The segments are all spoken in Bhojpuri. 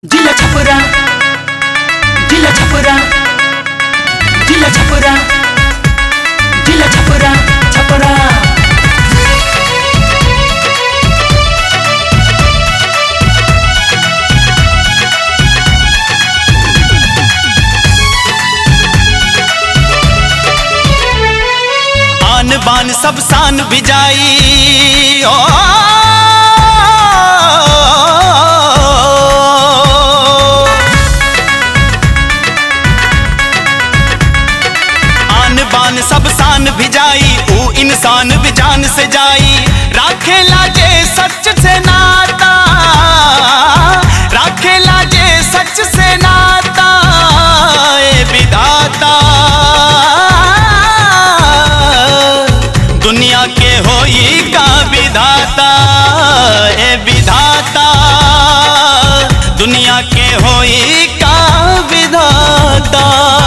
जिला छपरा जिला छपरा जिला छपरा जिला छपरा छपरा आन बान सब शान बिजाई ओ आन बान सब शान भिजाई ऊ इंसान भी जान से जाई राखे लाजे सच से नाता राखे लाजे सच से नाता ए विधाता दुनिया के होई का विधाता ए विधाता दुनिया के होई का विधाता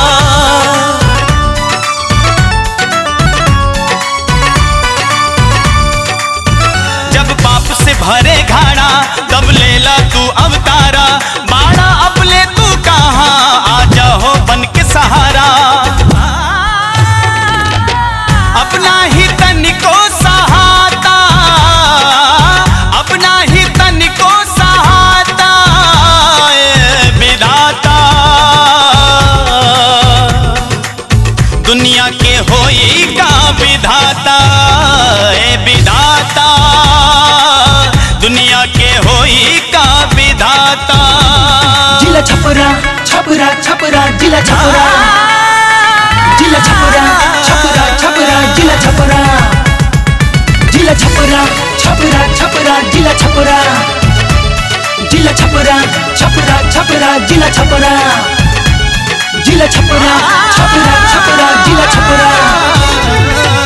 जब पाप से भरे घाड़ा तब लेला तू अवतारा बाड़ा अब ले तू कहाँ आ जाओ बन के सहारा अपना ही तन को सहाता अपना ही तन को सहाता ए विधाता दुनिया के होई का विधाता ए विधाता दुनिया के होई का विधाता जिला छपरा छपरा छपरा जिला छपरा जिला छपरा छपरा छपरा जिला छपरा जिला छपरा छपरा छपरा जिला छपरा जिला छपरा छपरा छपरा जिला छपरा जिला छपरा छपरा छपरा जिला छपरा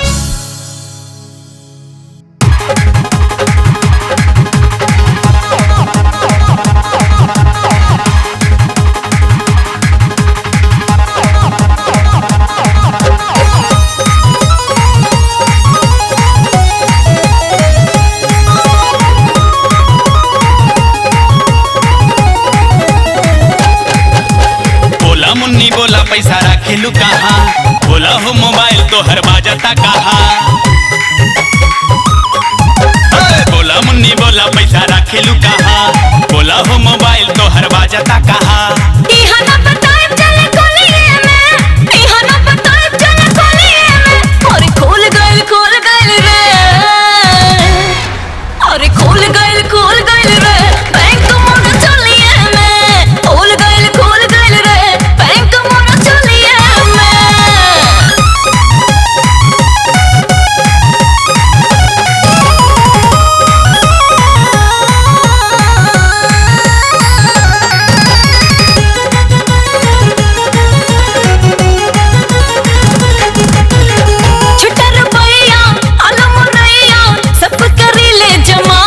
बोला मुन्नी बोला पैसा रखेलू कहाँ बोला हो मोबाइल तो हर बाजता कहाँ अरे बोला मुन्नी बोला पैसा रखेलू कहाँ बोला हो मोबाइल तो हर बाजता कहाँ इहा ना बताएब चले कोलिए में इहा ना बताएब चले कोलिए में अरे खोल गइल खोल गइल रे अरे खोल गइल खोल गइल रे बैंक मोर चलिए में खोल गइल खोल गइल रे बैंक मोर चलिए में छुटा रुपया आलम रैया सब करी ले जमा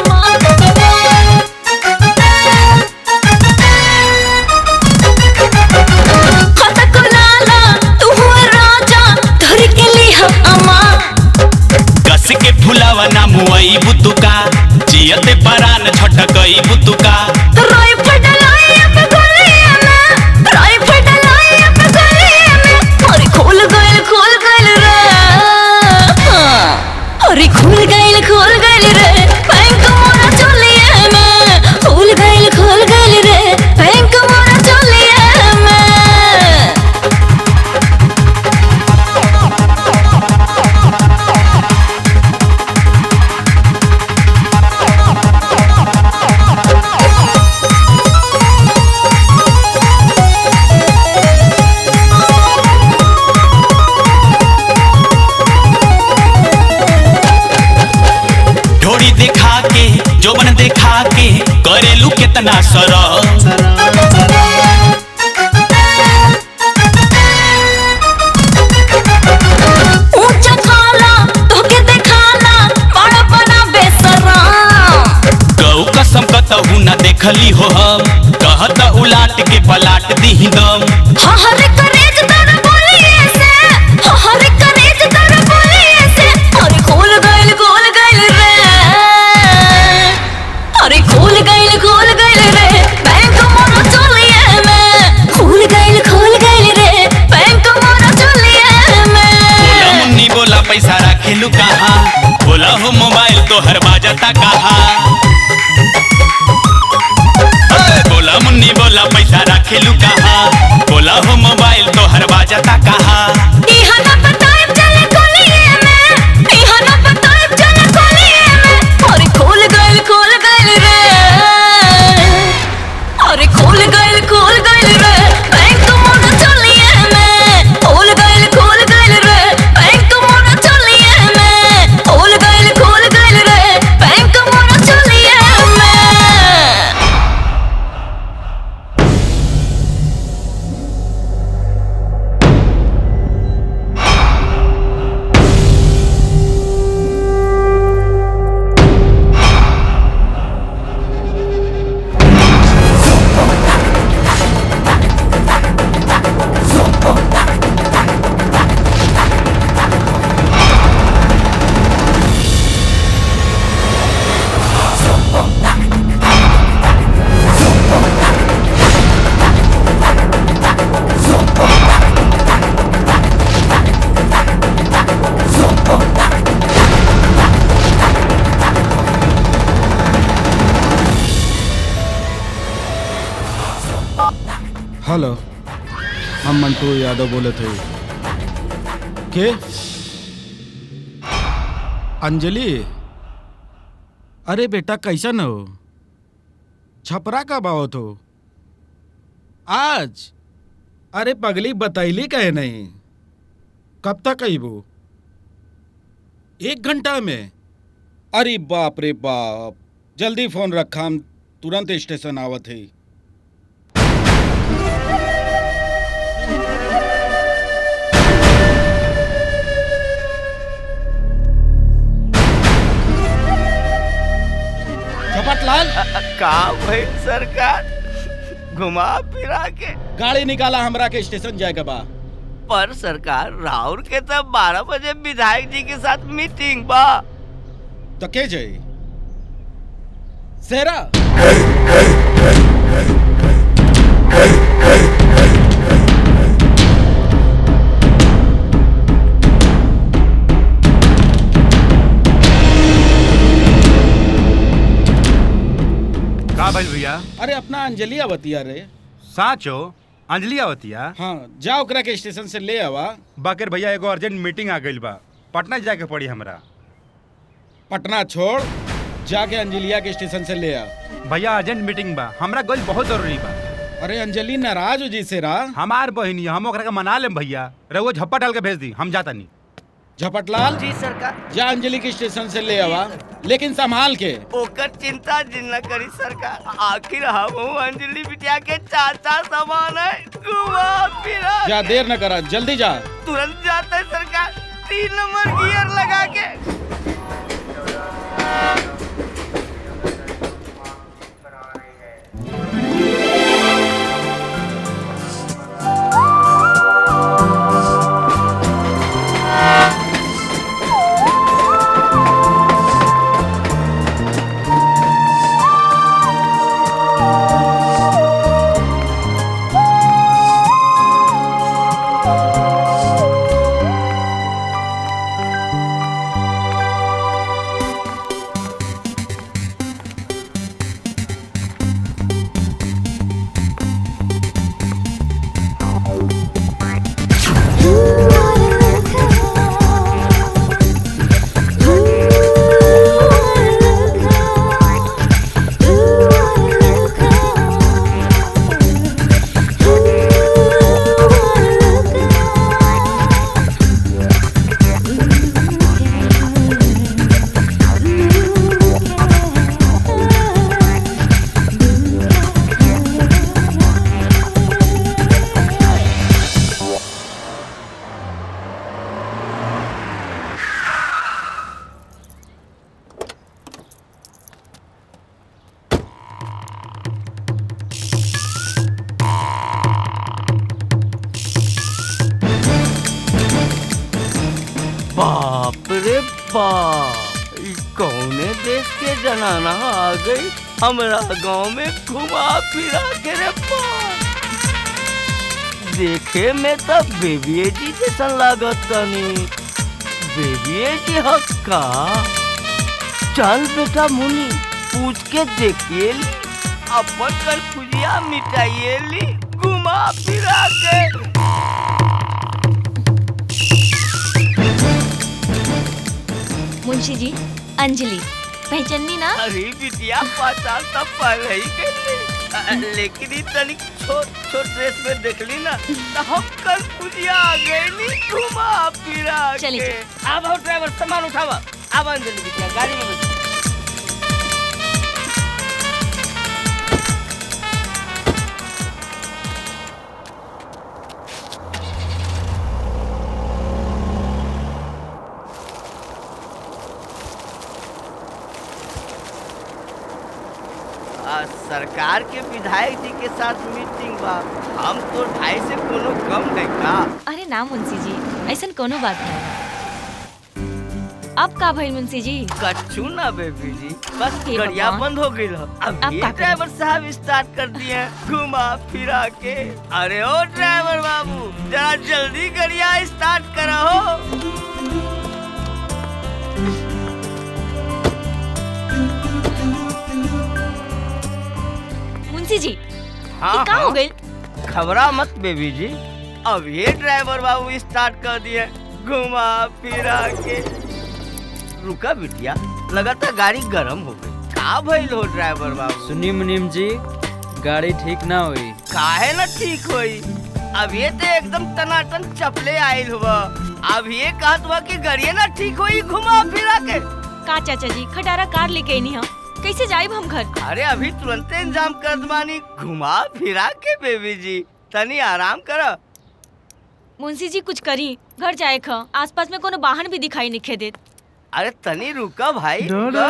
खाता को लाला तू हुआ राजा धर के लिहा अमा कस के फुलावा ना मुआई बुतुका जियते परान छटकई बुतुका राय फटलाई अब गलिए में राय फटलाई अब गलिए में अरे खोल गइल खोल गइल रे हाँ। अरे खोल गइल खोल गइल रे बैंक मोरा चलिए में खोल गइल खोल गइल रे बैंक मोरा चलिए में ढोरी देखा के जोबन देखा के करेलू केतना सर ऊंचा खाला तोके देखाला बड़ा बड़ा बेसराम गौ कसम कतहू न देखली हो हम कहत उलाट के पलाट दी दम हर करेज दर बोलिए से हर करेज दर बोलिए से अरे खोल गइल खोल गइल रे अरे खोल गइल खोल गइल रे हेलो हम मंटू यादव बोले थे के अंजलि अरे बेटा कैसन हो छपरा कब आओ तो आज अरे पगली बतैली कहे नहीं कब तक अबू एक घंटा में अरे बाप रे बाप जल्दी फोन रखा हम तुरंत स्टेशन आवत है झपटलाल का भाई सरकार घुमा फिरा के गाड़ी निकाला हमरा के स्टेशन जाए के बा पर सरकार राहुल के तब बारह बजे विधायक जी के साथ मीटिंग बा तो के जाई सेरा का भइल भैया अरे अपना अंजलि आवतिया रे साचो अंजलि आवतिया हाँ जा ओकरा के स्टेशन से ले आवा बाकर भैया एगो अर्जेंट मीटिंग आ गइल बा पटना जाके पड़ी हमरा पटना छोड़ जाके अंजलिया के स्टेशन से ले आ भैया अर्जेंट मीटिंग बा हमरा गइल बहुत जरूरी बा अरे अंजलि नाराज हो जी से रा हमार बहिनी हम ओकरा के मना लेम भैया रउआ झप्पा डाल के भेज दी हम जाता नहीं झपटलाल जी सरकार जा अंजलि के स्टेशन से ले आवा लेकिन संभाल के ओकर चिंता जिन न करी सरकार आखिर हम अंजलि बिटिया के चाचा समान है घुमा फिरा जा देर न करा जल्दी जा तुरंत जाता है सरकार तीन नंबर गियर लगा के बाप रे बाप ई कौने देश के जनाना आ गई हमरा गांव में घुमा फिरा के रे बाप देखे में तो बेबिए जी जैसन लागत तनी बेबिए जी हक्का चल बेटा मुनी पूछ के देखिए ली अपन कर खुजिया मिटाइए ली घुमा फिरा के मुंशी जी अंजलि पहचानी ना अरे बिटिया पहचान तो पहले ही कर ली अ, लेकिन ई तनी छोट छोट ड्रेस में देखली ना तो हम कल पुजिया आ गए नी घुमा फिरा चली के अब आओ ड्राइवर सामान उठावा अब अंजलि बिटिया गाड़ी में बैठ आ, सरकार के विधायक जी के साथ मीटिंग बा हम तो ढाई से कोनो कम नहीं का अरे ना मुंशी जी ऐसा कोनो बात नहीं अब का भइल मुंशी जी कच्चू ना बेबी जी बस हे गड़िया भगवान। बंद हो गई अब अब ये का करें? ड्राइवर साहब स्टार्ट कर दिए हैं, घुमा फिरा के अरे ओ ड्राइवर बाबू जरा जल्दी गड़िया स्टार्ट करो मुंशी जी हाँ ये का हो हाँ। गइल घबरा मत बेबी जी अब ये ड्राइवर बाबू स्टार्ट कर दिए घुमा फिरा के रुका बिटिया लगातार गाड़ी गर्म हो गई का भइल हो ड्राइवर बाबू सुनी मुनीम जी गाड़ी ठीक ना हुई काहे ना ठीक होई अब ये तो एकदम टनाटन चपले आइल हुआ अब ये कहत हुआ कि गाड़िए ना ठीक होई घुमा फिरा के का चाचा जी खटारा कार लेके आई हम कैसे जाइब हम घर अरे अभी तुरंत इंतजाम कर दबानी घुमा फिरा के बेबी जी तनी आराम कर मुंशी जी कुछ करी घर जाए ख आसपास में कोनो वाहन भी दिखाई नहीं देत अरे तनी रुका भाई रुका।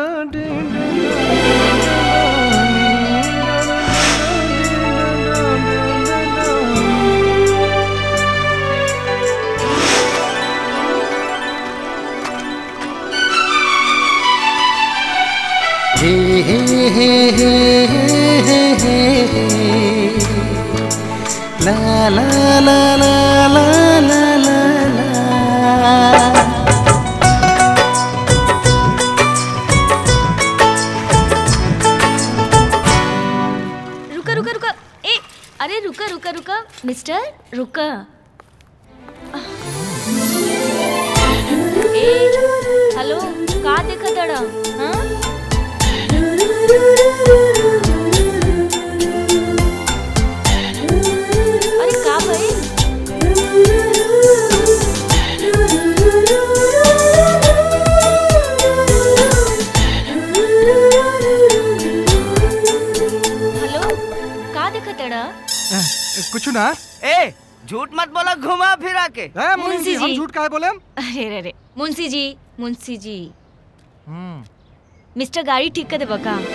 रुका रुका रुका ए अरे रुका रुका रुका मिस्टर रुका ए हेलो का देखत अड़ा हाँ अरे का भाई हेलो का देखत अड़ा कुछ ना ए झूठ मत बोला घुमा फिरा के ए, मुनीम मुंशी जी हम जी। झूठ काहे बोले अरे रे रे मुंशी जी मुंशी जी हम्म, मिस्टर गाड़ी ठीक कर देबा का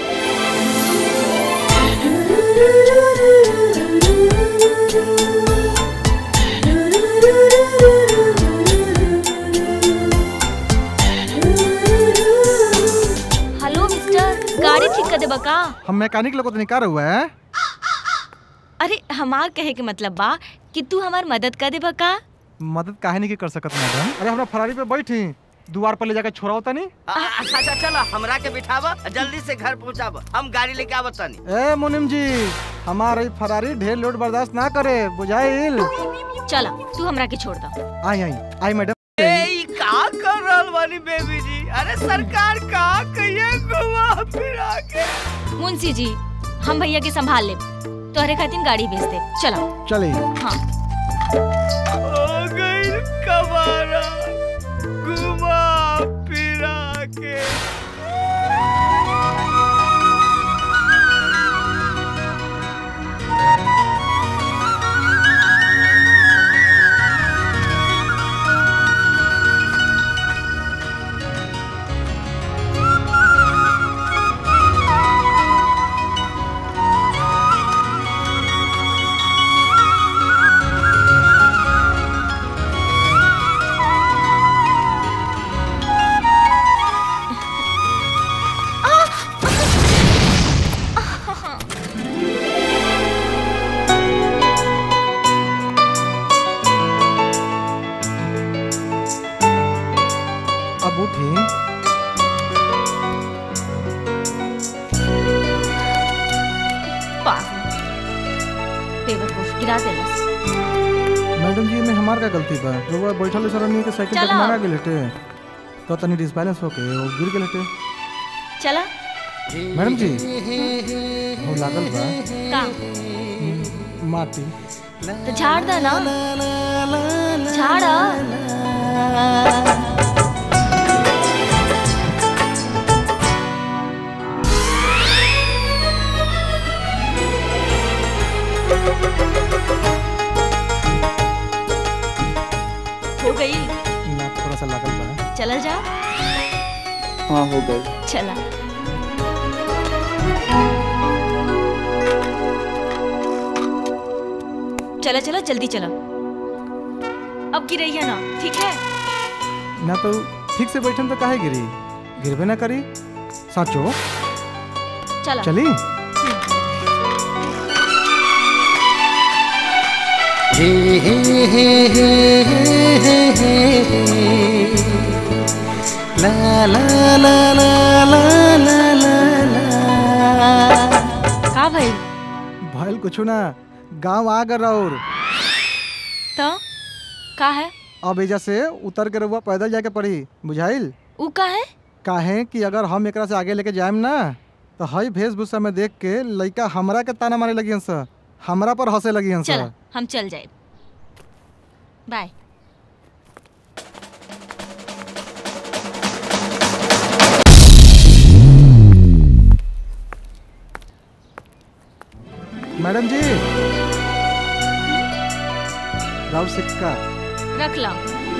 हेलो मिस्टर गाड़ी ठीक कर देबा का हम मैकेनिक लोग को तो निकाल हुआ है अरे हमार कहे के मतलब बा कि तू हमार मदद कर देबा का मदद काहे नहीं कर सकत मैडम अरे हमरा फरारी पे बैठी द्वार पर ले जाकर छोड़ाओ तनी आ, अच्छा अच्छा चलो हमरा के बिठावा जल्दी से घर पहुंचावा हम गाड़ी लेके आवत तनी ए मुनिम जी हमारे ई फरारी ढेर लोड बर्दाश्त ना करे बुझाइल चला तू हमरा के छोड़ दो आई आई आई मैडम ए ई का कर रहल बानी बेबी जी अरे सरकार का कहिए घुमा फिरा के मुंशी जी हम भैया के संभाल ले तोहरे खातिर गाड़ी भेज दे चलो चले हाँ हो गई कबारा घुमा फिरा के अब उठी पागल बेवकूफ गिरा देलस मैडम जी में हमार का गलती बा जो वो बैठल सर नहीं के साइकिल चलो। तक मारा गेल हटे तो तनी डिसबैलेंस होके वो गिर गेल हटे चला मैडम जी वो लागल बा का माटी तो झाड़ दा ना झाड़ा हो गई ना थोड़ा सा लागल बा चला जा हाँ हो गई चला चला चला जल्दी चला अब गिरैया ना ठीक है ना तो ठीक से बैठन तो काहे गिरी गिरबे ना करी साचो चला चली का भाई भयल कुछ ना गांव आ गए और तो का है अब एजा से उतर के रहुआ पैदल जाके पड़ी बुझाइल ऊ का है काहे कि अगर हम एकरा से आगे लेके जाएम ना तो हई वेशभूषा में देख के लइका हमरा के ताना मारे लगी हंस हमरा पर हंसे लगी हंस चल हम चल जाए बाय मैडम जी राउर सिक्का रख लो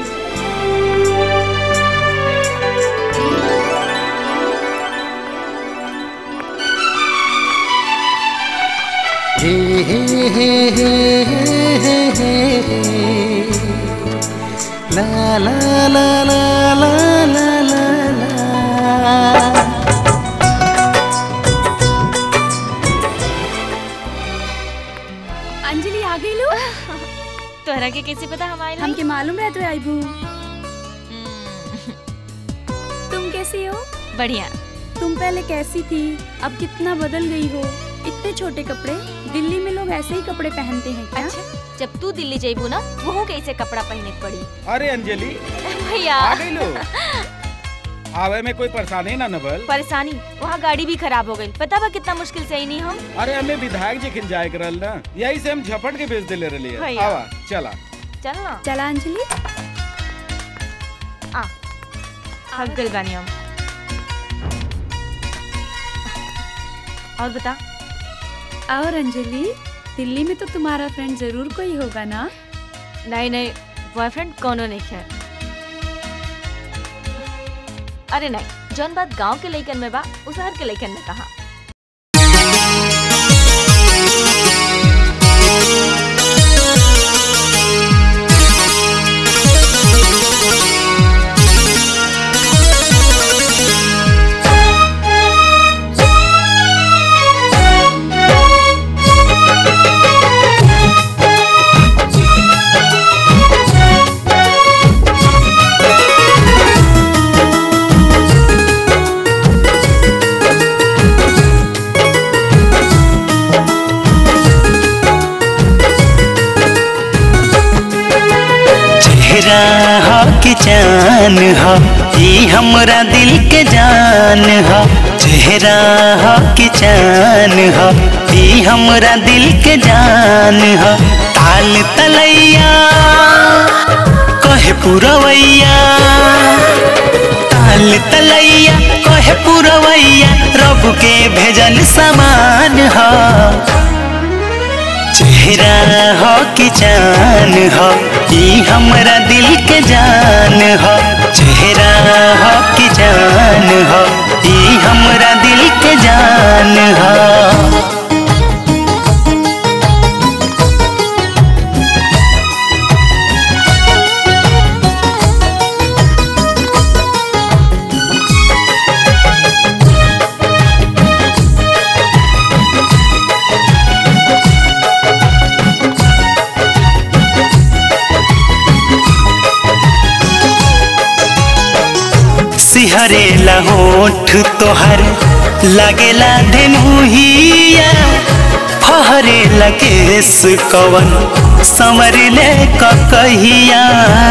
अंजलि आ गई लो तोहरा के कैसे पता हम आए हमके मालूम है तो आई भू तुम कैसी हो बढ़िया तुम पहले कैसी थी अब कितना बदल गई हो इतने छोटे कपड़े दिल्ली में लोग ऐसे ही कपड़े पहनते हैं क्या अच्छा जब तू दिल्ली जाइबू ना वहू कैसे कपड़ा पहने के पड़ी अरे अंजलि भैया आ गई लो आवे में कोई परेशानी ना नबल परेशानी वहाँ गाड़ी भी खराब हो गई पता बा कितना मुश्किल से आई नहीं हम अरे हमें विधायक जी खिन जाए करल ना यही से हम झपट के भेज दिले रही भैया। आवा चला चल ना चला अंजलि आ थक गइल बानी हम और बता और अंजलि दिल्ली में तो तुम्हारा फ्रेंड जरूर कोई होगा ना नहीं नहीं बॉयफ्रेंड कोनो नहीं है अरे नहीं जौन बात गांव के लइकन में बा उस शहर के लइकन में कहा चेहरा हो कि जान हो ई हमरा दिल के जान हो चेहरा हो कि जान हो ई हमरा दिल के जान हो ताल तलैया कहे पुरवैया ताल तलैया कहे पुरवैया रब के भेजल समान हो चेहरा हो कि जान हो ई हमरा दिल के जान हो चेहरा हो कि जान हो ई हमरा दिल के जान हो सिहरेला होठ तोहर लगेला धेनुहिया फहरेला केस कवन संवरले कहिया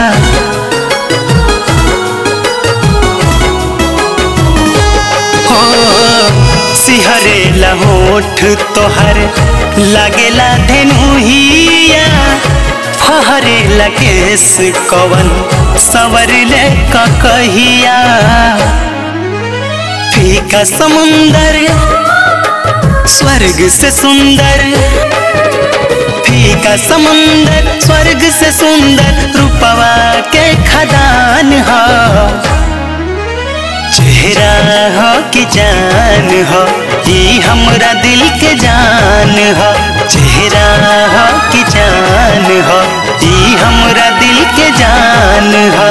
हो सिहरेला होठ तोहर लगेला धेनुहिया फहरेला केस कवन संवरले कहिया फीका समुंदर स्वर्ग से सुंदर फीका समुंदर स्वर्ग से सुंदर रूपवा के खदान हो चेहरा हो कि जान हो ई हमरा दिल के जान हो चेहरा हो कि जान हो ई हमरा दिल के जान हो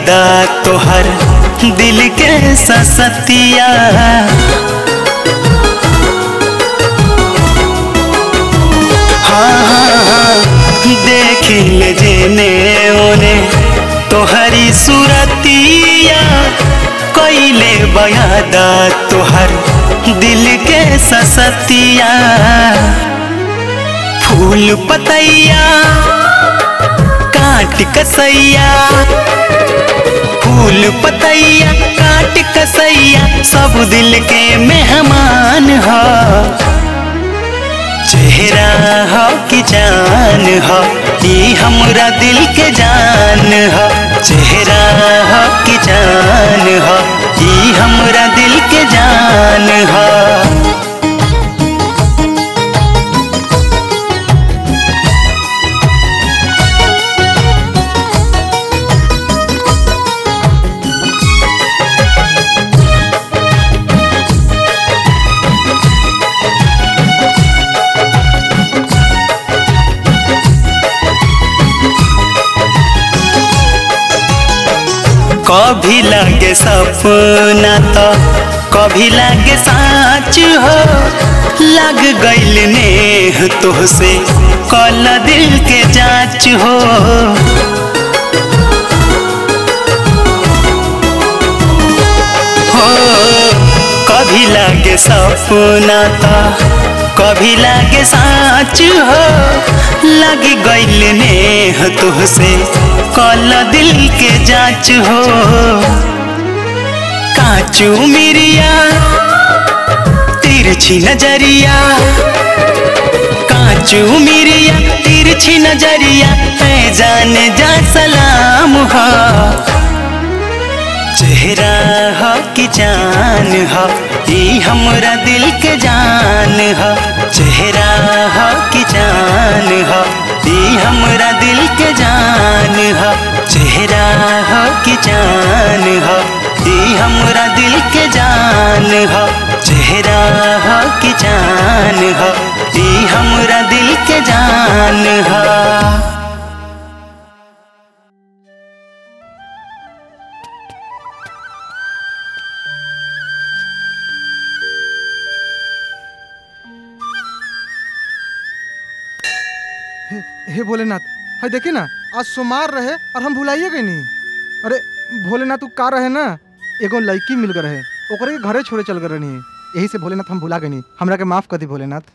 बयादा तोहर दिल के ससतिया हाँ हाँ हाँ देखी ले जेने ओने तोहरी सूरतिया कैले बयादा तोहर दिल के ससतिया फूल पतैया काट कसैया फूल पतैया काट कसैया सब दिल के मेहमान हो चेहरा हो कि जान हो ई हमरा दिल के जान हो चेहरा हो कि जान हो ई हमरा दिल के जान हो कभी लागे सपना तो कभी लागे साच हो लग गइल नेह तोहसे कल दिल के जांच हो हो कभी लागे सपना तो कभी लागे साच हो लग गइल नेह तोहसे कल दिल के जांच हो काचू मिरिया तिरछी नजरिया काचू मिरिया तिरछी नजरिया है जान जा सलाम हो चेहरा हो कि जान हो ई हमरा दिल के जान हो चेहरा हो कि जान हो ई हमरा दिल के जान हो चेहरा हो कि जान हो ई हमरा दिल के जान हो चेहरा हो कि जान हो ई हमरा दिल के जान हो हे, हे भोलेनाथ है देखी ना आज सोमार रहे और हम भुलाइए गए नहीं अरे भोलेनाथ तू का रहे ना एगो लड़की मिल गए रहे ओकरे के घरे छोड़े चल गए नहीं यही से भोलेनाथ हम भुला गए नहीं हमरा के माफ कर दी भोलेनाथ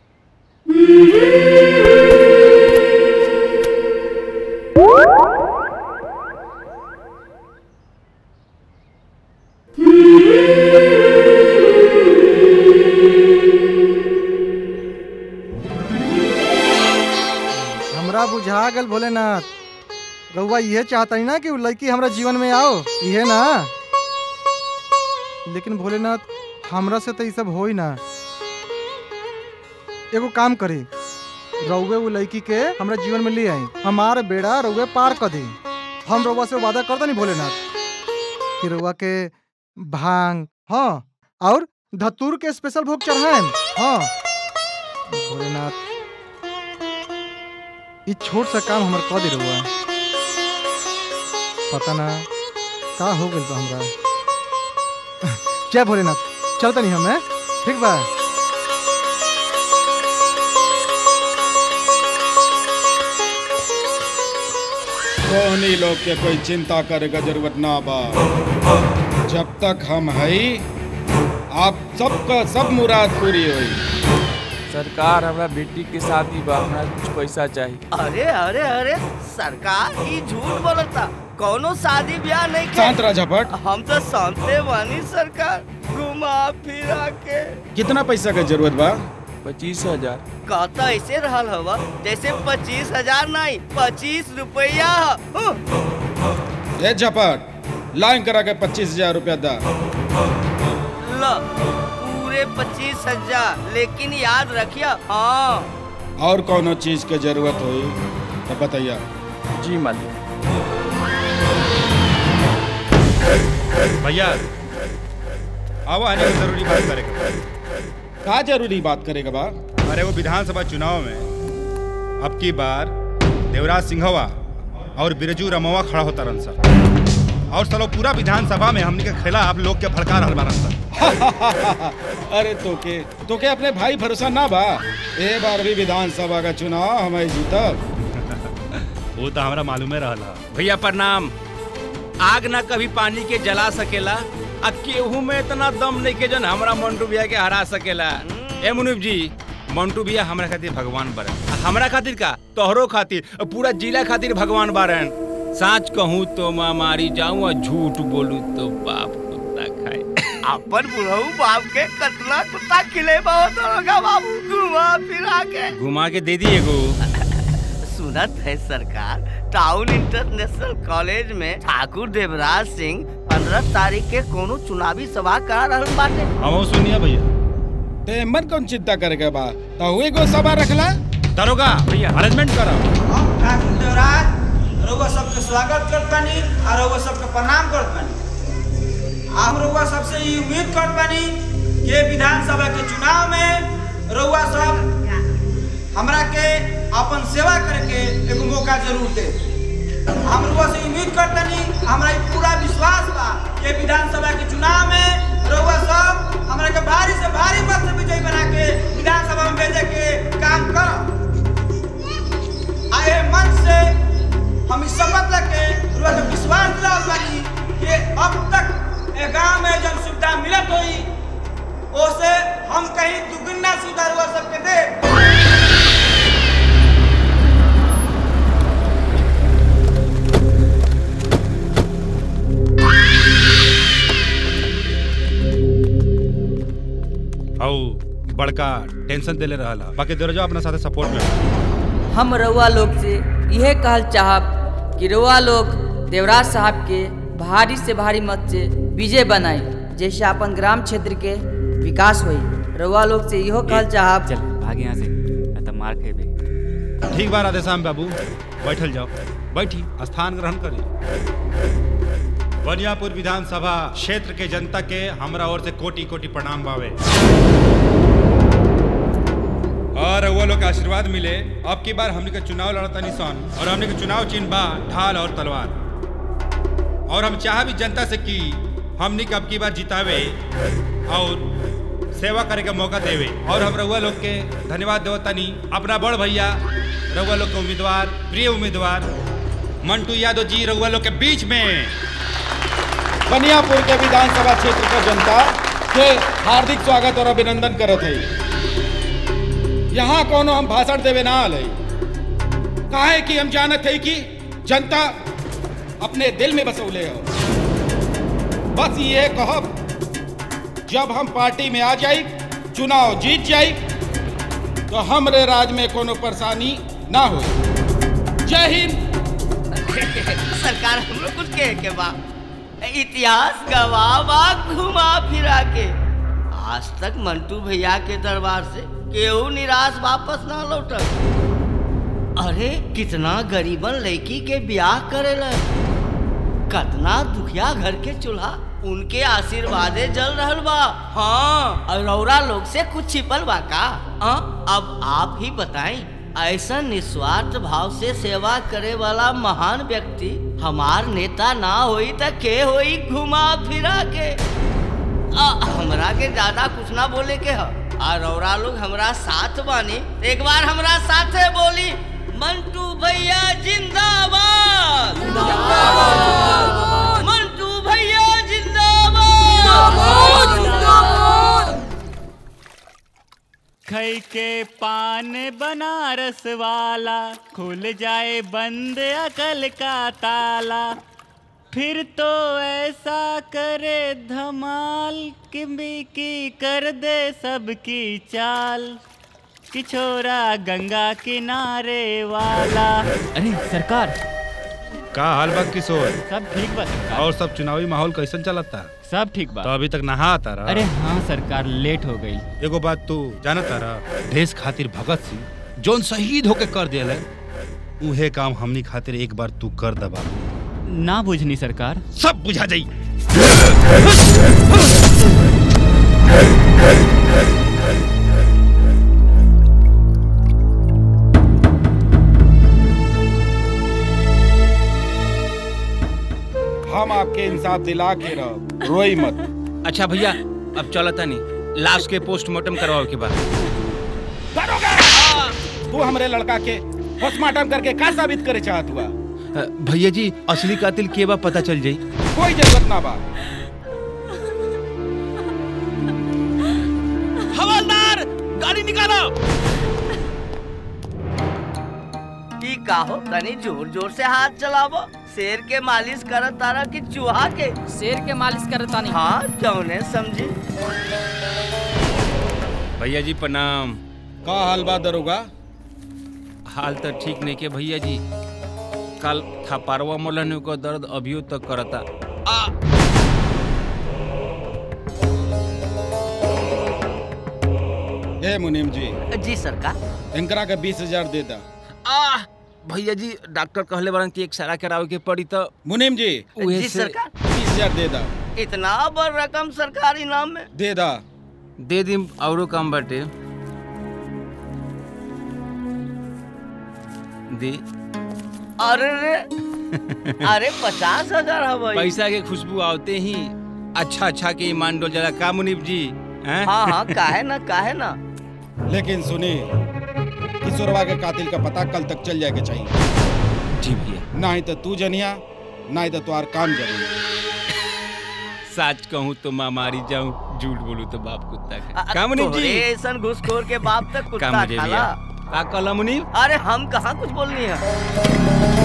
हमरा बुझा गल भोलेनाथ रउआ ये चाहता ही ना कि उ लड़की हमरा जीवन में आओ ये ना लेकिन भोलेनाथ हमरा से तो ये सब हो ही ना एगो काम करी रउए वो लड़की के हमरा जीवन में ले आई हमार बेड़ा रउए पार कर दी हम रउआ से वादा कर नहीं भोलेनाथ कि रउआ के भांग हाँ और धतूर के स्पेशल भोग चढ़ाएं हाँ भोलेनाथ ई छोट सा काम हमर कह दे रहुआ पता ना का हो गइल बा हमरा जय भोलेनाथ चलता नहीं हमें ठीक बा कोहनी लोग के कोई चिंता करे का जरूरत ना बा जब तक हम हई आप सबका सब मुराद पूरी हुई सरकार हमरा बेटी के शादी बा हमरा कुछ पैसा चाहिए अरे अरे अरे सरकार ई झूठ बोलता कौनो शादी ब्याह नहीं के शांत रह झपट हम तो शांते बानी सरकार घुमा फिरा के कितना पैसा का जरूरत बा पच्चीस हजार कहता ऐसे रहल हवा जैसे पच्चीस हजार नहीं पच्चीस रुपया ह। ए झपट लाइन करा के पच्चीस हजार रुपया दा ल पूरे पच्चीस हजार लेकिन याद रखिया हाँ और कोनो चीज के जरूरत हुई तो बताइए जी मालिक भैया आओ आने में जरूरी बात करेगा का जरूरी बात करेगा बा अरे वो विधानसभा चुनाव में अब की बार देवराज सिंहवा और बिरजू रमवा खड़ा होता रन सर और चलो पूरा विधानसभा में हमने के खिलाफ लोग के भड़का रहल बारन सन अरे तोके तोके अपने भाई भरोसा ना बा ए बार भी विधानसभा का चुनाव हमें जीतब वो तो हमरा मालूमे रहला भैया प्रणाम आग ना कभी पानी के जला सकेला आ केहू में इतना दम नहीं के जन हमरा मंटू भैया के हरा सकेला ए मुनीब जी मंटू भैया हमरा खातिर भगवान बरन आ हमरा खातिर का तोहरो खातिर आ पूरा जिला खातिर भगवान बारन सच कहूँ तो मैं मारी जाऊं और झूठ बोलूं तो बाप कुत्ता खाए अपन बुढ़ऊ बाप के कतला कुत्ता खिले बहुत होगा बाबू घुमा फिरा के घुमा के दे दिए गो सुनत है सरकार टाउन इंटरनेशनल कॉलेज में ठाकुर देवराज सिंह पंद्रह तारीख के कोनो चुनावी सभा करा रहल बाटे हम सुनिए भैया ते मन कौन चिंता करे बा तो हुए को सभा रखला दरोगा भैया अरेंजमेंट करो ठाकुर देवराज रउआ सबके स्वागत करत बानी और रउआ सबके प्रणाम करत बानी हम रउआ सबसे ई उम्मीद करत बानी कि विधानसभा के चुनाव में रउआ सब हमरा के अपन सेवा करे के एगो मौका जरूर दे हम रउआ से उम्मीद करतनी हमरा ई पूरा विश्वास बा कि विधानसभा के चुनाव में रउआ सब हमरा के भारी से भारी मत से विजयी बना के विधानसभा में भेजे के काम करब आए मन से हम इस शपथ लेके रुआ के विश्वास दिलावत बानी कि अब तक ए गांव में जन सुविधा मिलत होई ओसे हम कहीं दुगुना सुविधा रुआ सबके दे औ बड़का टेंशन देले रहला बाकी दरोजा अपना साथे सपोर्ट में हम रउआ लोग से यह कहल चाहब कि रउआ लोग देवराज साहब के भारी से भारी मत से विजय बनाई जैसे अपन ग्राम क्षेत्र के विकास होई रउआ लोग से इहो कहल चाहब चल भाग यहाँ से नहीं तो मार खेबे ठीक बा राधेश्याम बाबू बैठल जाओ बैठी स्थान ग्रहण करी बनियापुर विधानसभा क्षेत्र के जनता के हमरा ओर से कोटि कोटि प्रणाम बावे और वो लोग के आशीर्वाद मिले अब की बार हमने के चुनाव लड़ता निशान और हमने के चुनाव चिन्ह बा ढाल और तलवार और हम चाह भी जनता से कि हमने के अब की बार जितावे और सेवा करे के मौका देवे और हम रउआ लोग के धन्यवाद देव तनी अपना बड़ भैया रउआ लोग के उम्मीदवार प्रिय उम्मीदवार मंटू यादव जी रउआ लोग के बीच में बनियापुर के विधानसभा क्षेत्र का जनता के हार्दिक स्वागत और अभिनंदन करत है यहाँ कोनो हम भाषण देवे ना आल काहे कि हम जानत है कि जनता अपने दिल में बसौले हो बस ये कहब जब हम पार्टी में आ जाई चुनाव जीत जाई तो हमरे राज में कोनो परेशानी ना हो जय हिंद सरकार हम लोग कुछ कहे के बा इतिहास गवाह बा घुमा फिरा के आज तक मंटू भैया के दरबार से केहू निराश वापस ना लौटल अरे कितना गरीबन लड़की के ब्याह करेला कतना दुखिया घर के चूल्हा उनके आशीर्वादे जल रहल बा हाँ और रौरा लोग से कुछ छिपल बा का हाँ? अब आप ही बताएं ऐसा निस्वार्थ भाव से सेवा करे वाला महान व्यक्ति हमार नेता ना होई त के होई घुमा फिरा के आ, हमरा के ज्यादा कुछ ना बोले के ह आ रौरा लोग हमरा साथ बानी एक बार हमरा साथे बोली मंटू भैया जिंदाबाद मंटू भैया जिंदाबाद खई के पान बनारस वाला खुल जाए बंद अकल का ताला फिर तो ऐसा करे धमाल कि की कर दे सबकी चाल कि छोरा गंगा किनारे वाला अरे सरकार का हाल बा किशोर सब ठीक बा सरकार और सब चुनावी माहौल कैसन चलता सब ठीक बा तो अभी तक नहा आता रहा अरे हाँ सरकार लेट हो गई एगो बात तू जानता रहा देश खातिर भगत सिंह जोन शहीद होके कर दिया उहे काम हमनी खातिर एक बार तू कर दबा ना बुझनी सरकार सब बुझा जाई हम आपके इंसाफ दिला के रह रोई मत अच्छा भैया अब चलता नहीं लाश के पोस्टमार्टम करवाओ के बाद तू हमरे लड़का के पोस्टमार्टम करके का साबित करे चाहत हुआ अ, भैया जी असली कातिल के बा पता चल जाई कोई जरूरत ना बा हवलदार गाड़ी निकालो की काहो तनी जोर जोर से हाथ चलावो शेर के मालिश करत तारा कि चूहा के शेर के मालिश करत तानी हाँ जौने समझी भैया जी प्रणाम का हाल बा दरोगा हाल तो ठीक नहीं के भैया जी कल थपारवा मोलन को दर्द अभियो तक करता ए मुनीम जी जी सरकार इनकरा के बीस हजार दे दा आ भैया जी डॉक्टर कहले बारन कि एक सारा करावे के पड़ी तो मुनीम जी उहे जी से सरकार बीस हजार दे दा इतना बड़ रकम सरकारी नाम में दे दा दे दी औरो काम बाटे दे अरे रे अरे पचास हजार हवाई पैसा के खुशबू आवते ही अच्छा अच्छा के ईमान डोल जरा का मुनीब जी हैं? हाँ हाँ काहे ना काहे ना लेकिन सुनी किशोरवा के कातिल का पता कल तक चल जाए के चाहिए जी भैया ना ही तो तू जनिया ना ही तो तुम्हार काम जनिया सच कहूँ तो माँ मारी जाऊँ झूठ बोलूँ तो बाप कुत्ता अ- का का मुनीब तोहरे जी ऐसन घुसखोर के बाप तक का कुत्ता मुझे खाला भैया का कहला मुनीब अरे हम कहाँ कुछ बोलनी है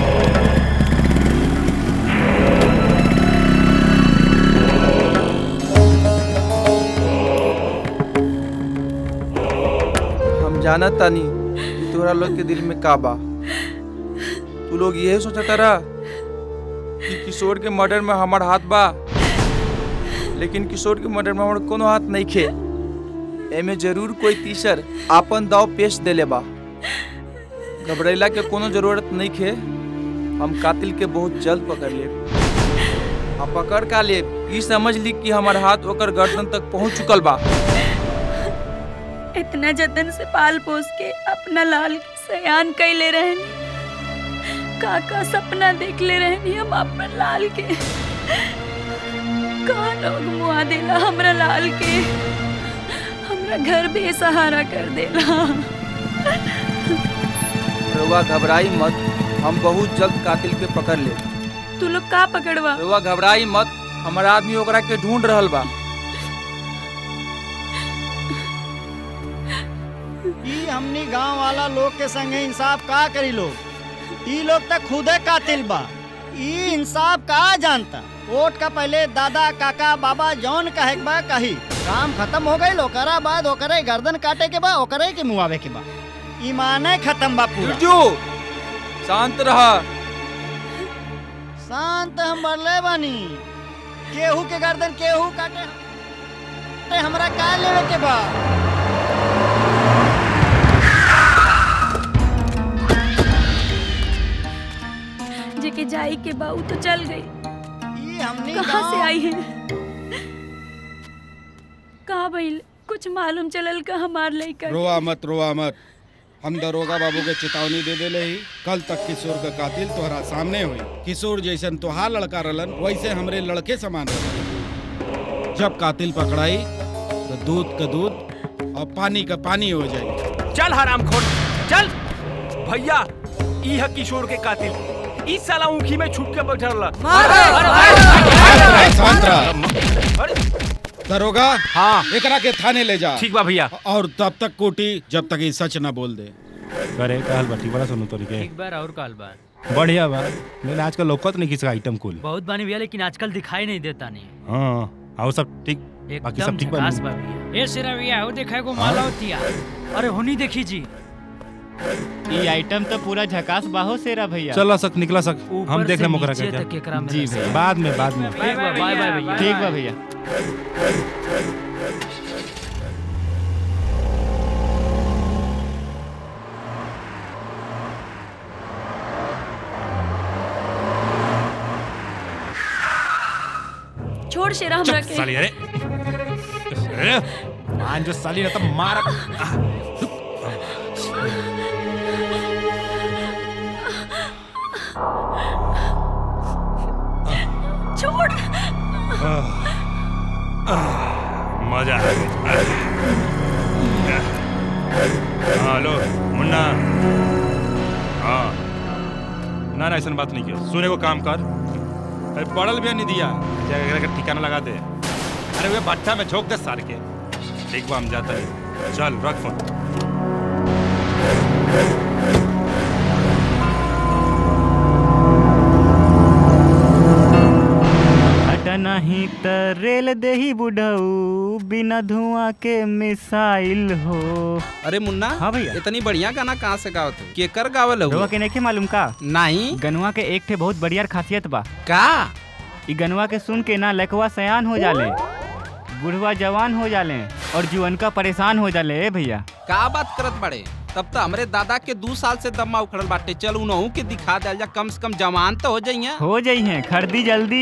हम जानत तानी कि तोरा लोग के दिल में का बा तू लोग यही सोचता रहा कि किशोर के मर्डर में हमार हाथ बा लेकिन किशोर के मर्डर में हमार कोनो हाथ नहीं खे एमे जरूर कोई तीसर आपन दाव पेश देले बा घबरेला के कोनो जरूरत नहीं खे हम कातिल के बहुत जल्द पकड़ लेब हम पकड़ का लेब ई समझ ली कि हमार हाथ ओकर गर्दन तक पहुंच चुकल बा इतना जतन से पाल पोस के अपना लाल के सयान कैले रहनी का का सपना देख ले रहनी हम अपन लाल के का लोग मुआ देला हमरा लाल के हमरा घर बेसहारा कर देला रउआ घबराई मत हम बहुत जल्द कातिल के पकड़ ले तू लोग का पकड़वा रउआ घबराई मत हमार आदमी ओकरा के ढूंढ रहल बा ई हमनी गांव वाला लोग के संगे इंसाफ का करी लोग ई लोग तक खुदे कातिल बा ई इंसाफ का जानता वोट का पहले दादा काका बाबा जौन कहे के बा कही काम खत्म हो गई ओकरा बाद ओकरे गर्दन काटे के बा ओकरे के मुआवे के बा ईमाने खत्म बा पूरा बिरजू शांत रहा शांत हम बरले बानी केहू के गर्दन केहू काटे ते हमरा का लेवे के बा जेके जाई के बाऊ तो चल गई ई हमनी कहाँ से गाँव- आई है कहाँ भइल कुछ मालूम चलल का हमार लइका रोआ मत रोआ मत हम दरोगा बाबू के चेतावनी दे देले ही कल तक किशोर का कातिल तोहरा सामने हुई किशोर जैसन तोहार लड़का रलन वैसे हमरे लड़के समान रहलन जब कातिल पकड़ाई तो दूध का दूध और पानी का पानी हो जाई चल हराम खोर चल भैया ई है किशोर के कातिल इस साला ऊखी में छुप के बैठल शांत रह। दरोगा हाँ एकरा के थाने ले जा ठीक बा भैया और तब तक कोटी जब तक ये सच न बोल दे करे कहल बाटी बड़ा सुनो तोरी के एक बार और काल बा बढ़िया बा लेकिन आजकल लोकत नहीं किसी आइटम कुल बहुत बानी भैया लेकिन आजकल दिखाई नहीं देता नहीं हाँ और सब ठीक बाकी सब एकदम ठीक झकास बा बा भैया ए सिरा भैया हो देखा को माला होती है अरे होनी देखी जी ये आइटम तो पूरा झकास बाहो सेरा भैया चला सक निकला सक ऊपर हम देख से रहे मोकरा नीचे के तक एकरा में जी रस है। भैया बाद में बाद में ठीक बा बाय बाय भैया ठीक बा भैया छोड़ शेरा हमरा चुप के साली अरे अरे, मान जो साली ना तो मार ना ना ऐसा बात नहीं किया सुने को काम कर अरे पड़ल भी नहीं दिया जगह का ठिकाना लगा दे अरे वे भट्टा में झोंक दे सार के ठीक बा हम जाता है चल रख फोन अट नहीं त रेल देही बुढ़ऊ बिना धुआं के मिसाइल हो अरे मुन्ना हाँ भैया इतनी बढ़िया गाना कहाँ से गावत हो केकर गावल हो रउआ के नहीं मालूम का नहीं गनुआ के एक ठे बहुत बढ़िया खासियत बा का ई गनुआ के सुन के ना लकवा सयान हो जाले बुढ़वा जवान हो जाले और जुअनका परेशान हो जाले ए भैया का बात करत बड़े तब तो हमरे दादा के दू साल से दम्मा उखड़ल बाटे चल उनहू के दिखा दे जा कम से कम जवान तो हो जाइए हो जाई हैं खरीदी जल्दी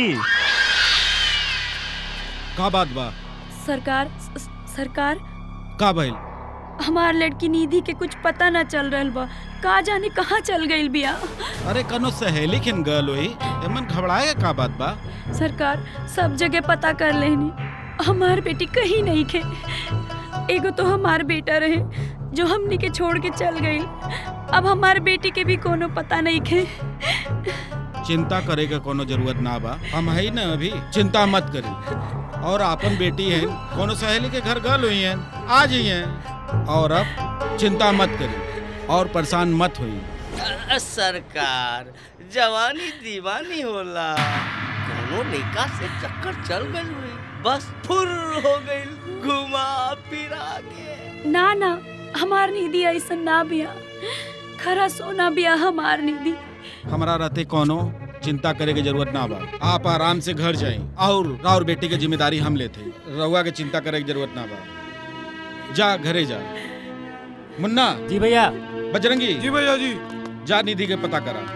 का बात बा सरकार स- सरकार का भइल हमार लड़की निधि के कुछ पता ना चल रहल बा का जाने कहाँ चल गइल बिया अरे कनो सहेली खिन गल होई एमन घबराए का बात बा सरकार सब जगह पता कर लेनी हमार बेटी कहीं नहीं खे एगो तो हमार बेटा रहे जो हमनी के छोड़ के चल गई अब हमार बेटी के भी कोनो पता नहीं खे चिंता करे के कोनो जरूरत ना बा हम है ना अभी चिंता मत करी और आपन बेटी है कोनो सहेली के घर गल हुई है आ जाइए हैं और अब चिंता मत करी और परेशान मत हुई अ, सरकार जवानी दीवानी होला कोनो लड़का से चक्कर चल गई हुई बस फुर हो गई घुमा फिरा के ना ना हमार निधि ऐसा ना बिया खरा सोना बिया हमार निधि हमारा रहते कोनो चिंता करे के जरूरत ना बा आप आराम से घर जाए और राउर बेटी के जिम्मेदारी हम लेते रउआ के चिंता करे की जरूरत ना बा जा घरे जा मुन्ना जी भैया बजरंगी जी भैया जी जा निधि के पता करा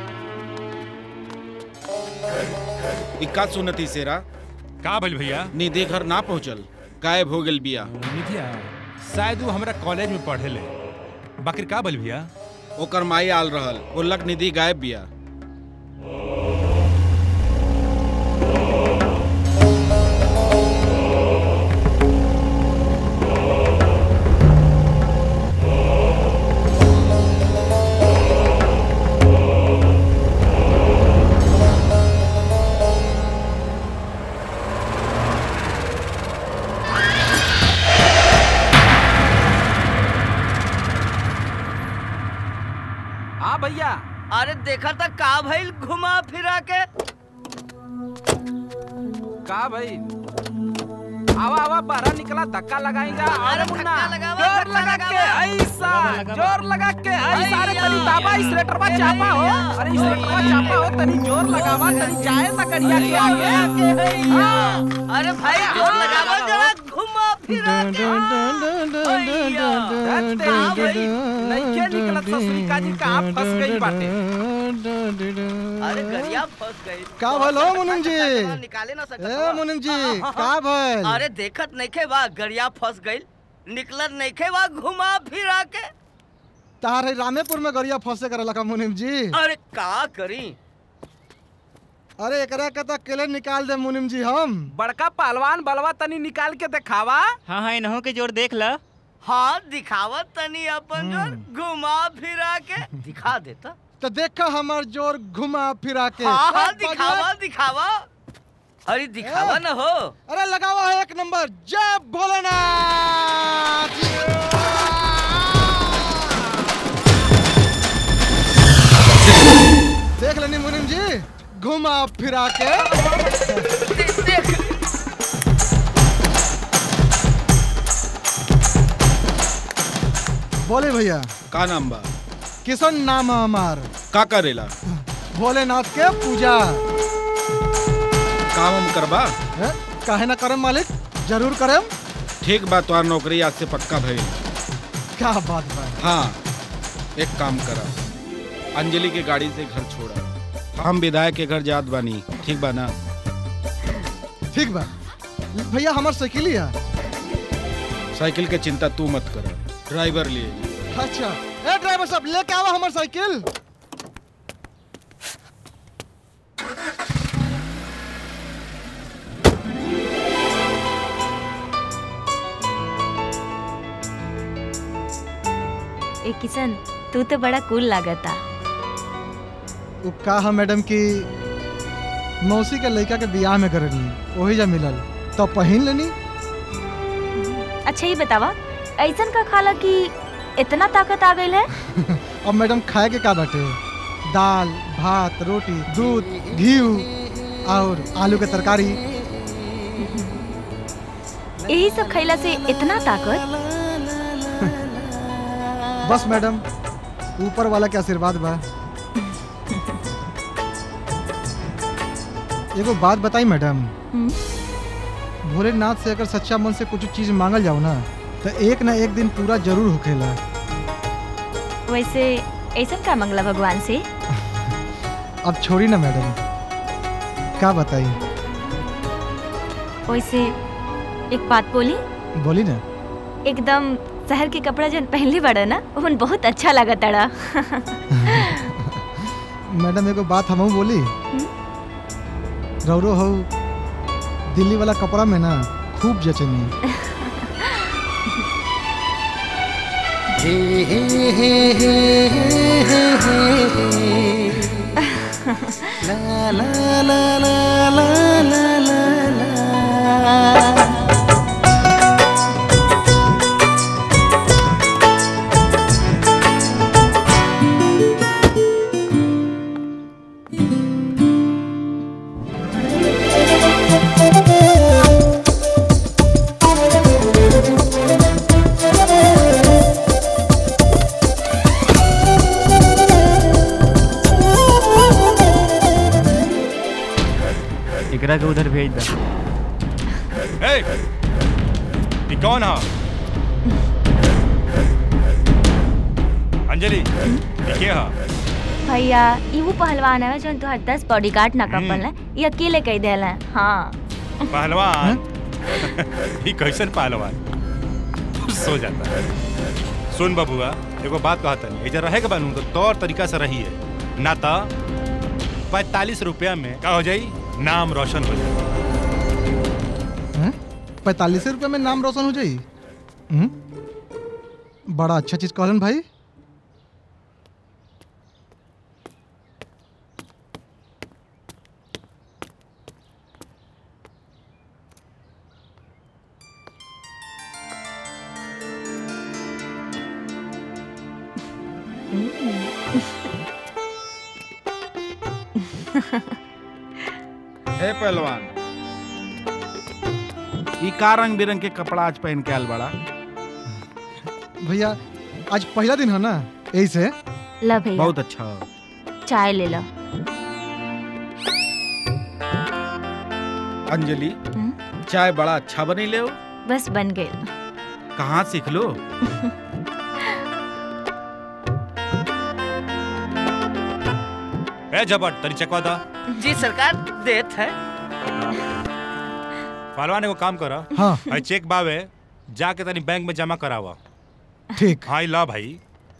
इक्का सुनती सेरा का भइल भैया निधि घर ना पहुंचल गायब हो गेल बिया निधिया शायद वो हमरा कॉलेज में पढ़े ले बाकी का भइल भैया ओकर माई आल रहल बोलक निधि गायब बिया हाँ भैया अरे देखा था का भइल घुमा फिरा के का भाई आवा आवा बाहर निकला धक्का लगाएगा अरे मुन्ना जोर लगा के ऐसा जोर लगा के ऐसा अरे तनी दाबा इस लेटरवा चापा हो अरे इस लेटरवा चापा हो तनी जोर लगावा तनी जाए सकड़िया के आगे हाँ। अरे भाई जोर लगावा जरा घुमा फिरा के नइखे निकलत ससुरिका जी कहाँ फंस गई बाटे अरे गरिया फंस गई का भइल हो मुनिम जी निकाले ना सकत ए बा। मुनिम जी हाँ, हाँ, का हाँ। भइल अरे देखत नइखे बा गरिया फंस गइल निकलत नइखे बा घुमा फिरा के तारे रामेपुर में गरिया फंसे करे लखा मुनिम जी अरे का करी अरे एकरा के तो अकेले निकाल दे मुनिम जी हम बड़का पहलवान बलवा तनी निकाल के दिखावा हाँ हाँ इन्हों के जोर देख ला हाँ दिखावत तनी अपन जोर घुमा फिरा के दिखा देता तो देखा हमार जोर घुमा फिरा के हाँ हाँ ए, दिखावा बढ़िया। दिखावा अरे दिखावा ए, ना हो अरे लगावा है एक नंबर जय भोलेनाथ देख लेनी मुनिम जी घुमा फिरा के बोले भैया का नाम बा किशन नाम है हमार का करेला भोलेनाथ के पूजा काम हम करबा है? काहे ना करम मालिक जरूर करम ठीक बा तोहार नौकरी आज से पक्का भइल क्या बात बा हाँ एक काम करा अंजलि के गाड़ी से घर छोड़ा हम विधायक के घर जात बानी ठीक बा ना ठीक बा भैया हमार साइकिल ही है साइकिल के चिंता तू मत कर ड्राइवर लिए अच्छा ए ड्राइवर साहब लेके आवा हमार साइकिल ए किशन तू तो बड़ा कूल लागता उ का है मैडम कि मौसी के लड़का के बियाह में करनी वही जा मिलल तो पहिन लेनी अच्छा ही बतावा ऐसन का खाला कि इतना ताकत आ गई है अब मैडम खाए के का बाटे दाल भात रोटी दूध घी और आलू के तरकारी यही सब खैला से इतना ताकत बस मैडम ऊपर वाला के आशीर्वाद बा एगो बात बताई मैडम भोलेनाथ से अगर सच्चा मन से कुछ चीज मांगल जाओ ना तो एक ना एक दिन पूरा जरूर होखेला वैसे ऐसन का मंगला भगवान से अब छोड़ी ना मैडम क्या बताई वैसे एक बात बोली बोली ना एकदम शहर के कपड़ा जन पहनले बड़ा ना उन बहुत अच्छा लगा तड़ा मैडम एगो बात हमहू बोली रौरो हो दिल्ली वाला कपड़ा में ना खूब जचनी ला ला ला ला ला ला ला ला एकरा के उधर भेज दा ए, ये कौन है अंजलि ये क्या है भैया ई वो पहलवान है जो तोहर दस बॉडीगार्ड ना कपल है ये अकेले कह देला हाँ पहलवान ये कैसन पहलवान सो जाता है सुन बबुआ एगो बात कहता नहीं इधर रहे के बनू तो तौर तरीका से रही है ना तो पैतालीस रुपया में का हो जाई नाम रोशन हो जाए पैतालीस रुपये में नाम रोशन हो जाई हम्म? बड़ा अच्छा चीज कहलन भाई हे पहलवान ई का रंग बिरंग के कपड़ा आज पहन के आयल बड़ा भैया आज पहला दिन है ना यही से ला भैया बहुत अच्छा चाय ले लो अंजलि चाय बड़ा अच्छा बनी ले हो बस बन गए कहाँ सीख लो ए जबर तरी चकवा दा जी सरकार देत है पहलवान एगो काम करा हाँ। भाई चेक बावे जाके तनी बैंक में जमा करावा ठीक हाँ ला भाई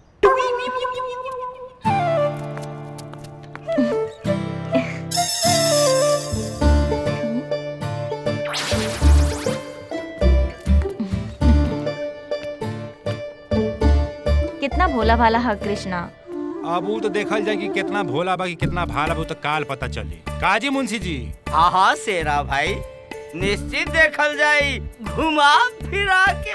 कितना भोला भाला है कृष्णा अब ऊ तो देखल जाए कि कितना भोला बा कि कितना भाला बा ऊ तो काल पता चली काजी मुंशी जी हाँ हाँ शेरा भाई निश्चित देखल जाई घुमा फिरा के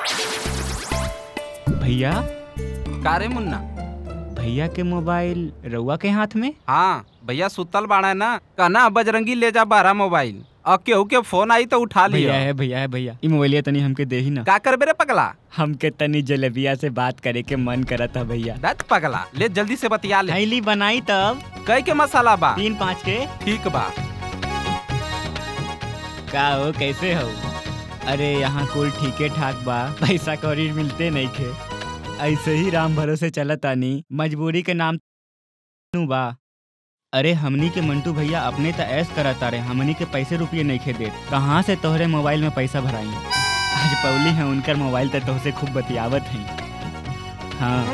भैया कारे मुन्ना भैया के मोबाइल रउआ के हाथ में हाँ भैया सुतल बाड़ा है ना कहना बजरंगी ले जा बारह मोबाइल और केहू के फोन आई तो उठा लिया भैया है भैया है भैया ई मोबाइलिया तनी हमके दे ही ना का कर बेरे पगला हमके तनी जलेबिया से बात करे के मन करत है भैया दत पगला ले जल्दी से बतिया ले थैली बनाई तब कई के मसाला बा तीन पाँच के ठीक बा का हो कैसे हो अरे यहाँ कुल ठीके ठाक बा पैसा कौड़ी मिलते नहीं खे ऐसे ही राम भरोसे चलत तानी मजबूरी के नाम नु बा अरे हमनी के मंटू भैया अपने त ऐस करत तारे हमनी के पैसे रुपये नहीं खे देत कहाँ से तोहरे मोबाइल में पैसा भराई आज पौली है उनकर मोबाइल त तोहसे खूब बतियावत है हाँ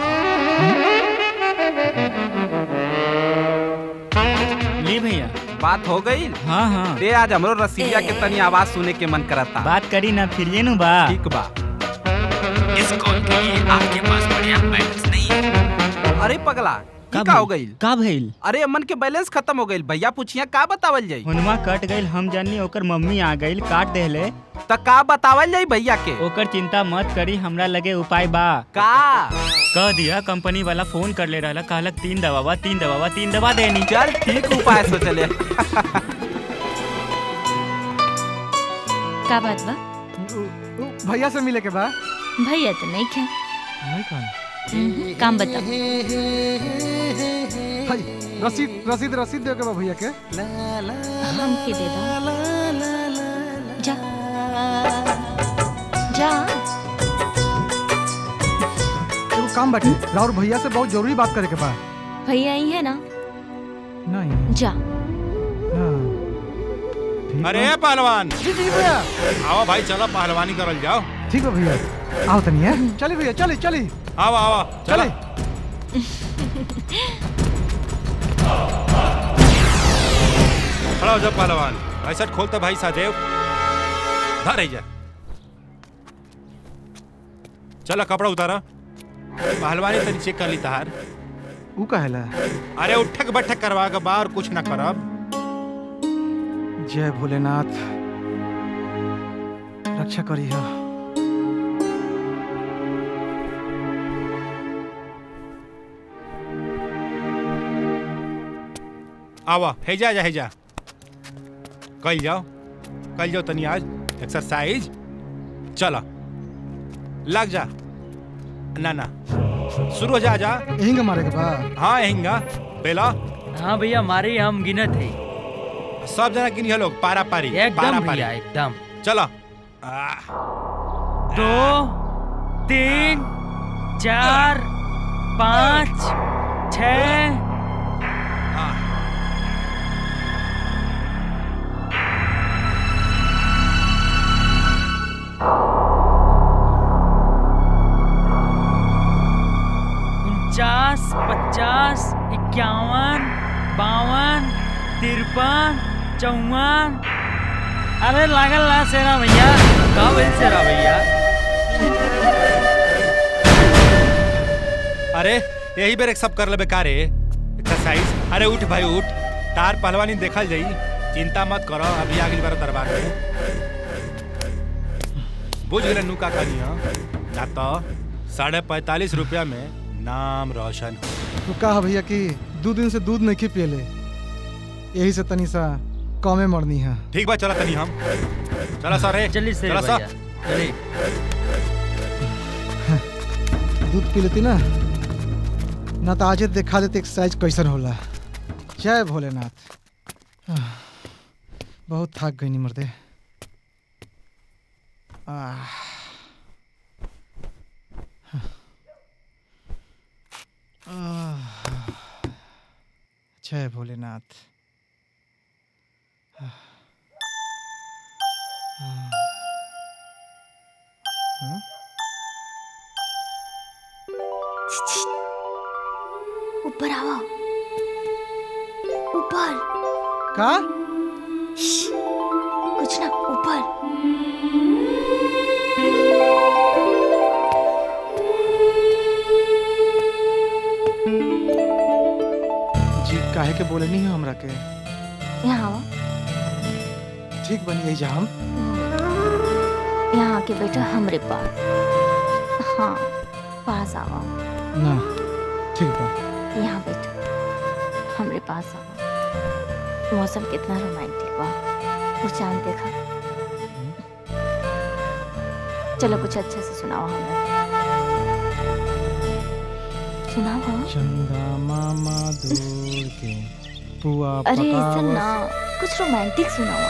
ली भैया बात हो गई हाँ हाँ दे आज हमरो रसीलिया के तनी आवाज सुने के मन करता बात करी ना फिर ये नु बा ठीक बा इस कॉल के लिए आपके पास बढ़िया बैलेंस नहीं है अरे पगला ई का हो गई का भइल अरे अमन के बैलेंस खत्म हो गई भैया पूछिया का बतावल जाई हुनवा कट गइल हम जाननी ओकर मम्मी आ गइल काट देले त का बतावल जाई भैया के ओकर चिंता मत करी हमरा लगे उपाय बा का कह दिया कंपनी वाला फोन कर ले रहला कहलक तीन दवा बा तीन दवा बा तीन दवा देनी चल ठीक उपाय सोचले का बात बा भैया से मिले के बा भैया तो नहीं खे नहीं कौन हम्म, काम बता भाई रसीद रसीद रसीद दे के बा भैया के हम के दे दो जा जा एगो काम बाटे राउर भैया से बहुत जरूरी बात करे के बा भैया आई है ना नहीं जा अरे पहलवान जी जी भैया आओ भाई चलो पहलवानी करल जाओ ठीक है भैया आओ तनी है चली भैया चली चली आओ आओ चलो खड़ा हो जा पहलवान ऐसा खोलते भाई सादेव धर जा चलो कपड़ा उतारा पहलवानी तनी चेक कर ली तहार ऊ कहेला अरे उठक बैठक करवा के बाहर कुछ ना करब जय भोलेनाथ रक्षा करी है आवा हेजा जा हेजा कल जाओ कल जाओ तनी आज एक्सरसाइज चलो लग जा ना ना शुरू हो जा जा यहीं मारे के बा हाँ यहीं बेला हाँ भैया मारे हम गिनत है सब जना गिनी लोग पारा पारी एकदम पारा भैया एकदम चलो दो तीन चार पाँच छ उनचास पचास इक्यावन बावन तिरपन चौवन अरे लागल ना सेना भैया का बोल सेना भैया अरे यही बेर एक सब कर लेबे का रे एक्सरसाइज अरे उठ भाई उठ तार पहलवानी देखल जाई चिंता मत करो अभी अगली बार दरबार में बुझ गए नु का करी ना तो साढ़े पैतालीस रुपया में नाम रोशन हो तो का है भैया कि दो दिन से दूध नहीं पियले यही से तनी सा कमे मरनी है ठीक बा चला तनी हम चला सर जल्दी से चला भैया चलिए दूध पी लेती ना ना तो आजे दिखा देते एक्सरसाइज कैसन होला जय भोलेनाथ आह, बहुत थक गई नहीं मर्दे आह, आह, जय भोलेनाथ आह, आह, हाँ? ऊपर आओ ऊपर का श्श, कुछ ना ऊपर जी काहे के बोले नहीं है हमरा के यहाँ आओ ठीक बनी यही जा हम यहाँ आके बैठो हमरे पास हाँ पास आओ ना ठीक बा यहाँ बैठो हमरे पास आओ मौसम कितना रोमांटिक बा वो चांद देखा चलो कुछ अच्छे से सुनाओ हमें सुनाओ चंदा मामा दूर के पुआ अरे ऐसा पकावत। ना कुछ रोमांटिक सुनाओ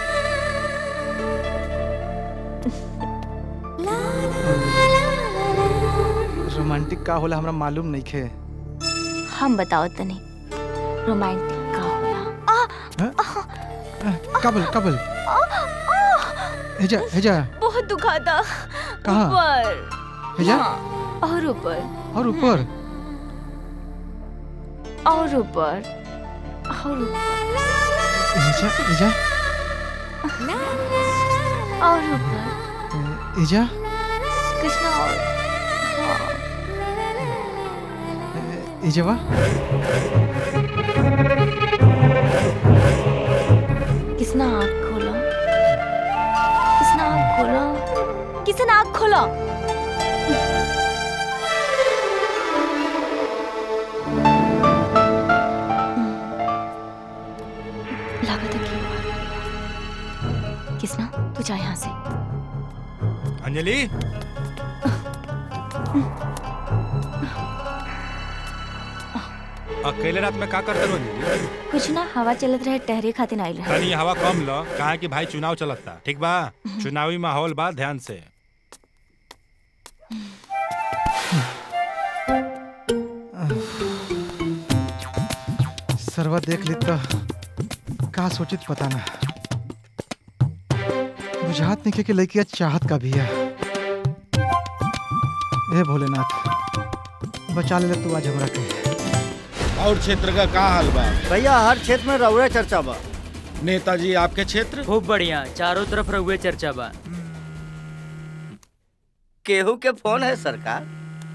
रोमांटिक का होला हमरा मालूम नहीं खे हम बताओ तनी रोमांटिक का होला कबल कबल हेजा हेजा बहुत दुखाता कहाँ? ऊपर हेजा हाँ, और ऊपर और ऊपर और ऊपर और ऊपर हेजा हेजा और ऊपर हेजा कृष्णा और हाँ, इजवा किसने आँख खोला किसने आँख खोला किसने आँख खोला लगा था क्यों किसना तू जा यहाँ से अंजलि अकेले रात में का करते रहो अंजलि कुछ ना हवा चलत रहे टहरे खातिर आइल रहे तनी हवा कम लो कहा कि भाई चुनाव चलता ठीक बा चुनावी माहौल बा ध्यान से सरवा देख ली तो का सोचित पता ना बुझात नहीं कि लड़किया चाहत का भी है ए भोलेनाथ बचा ले तू आज हमरा के और क्षेत्र का का हाल बा भैया हर क्षेत्र में रउरा चर्चा बा नेताजी आपके क्षेत्र खूब बढ़िया चारों तरफ रहुए चर्चा बा केहू के फोन है सरकार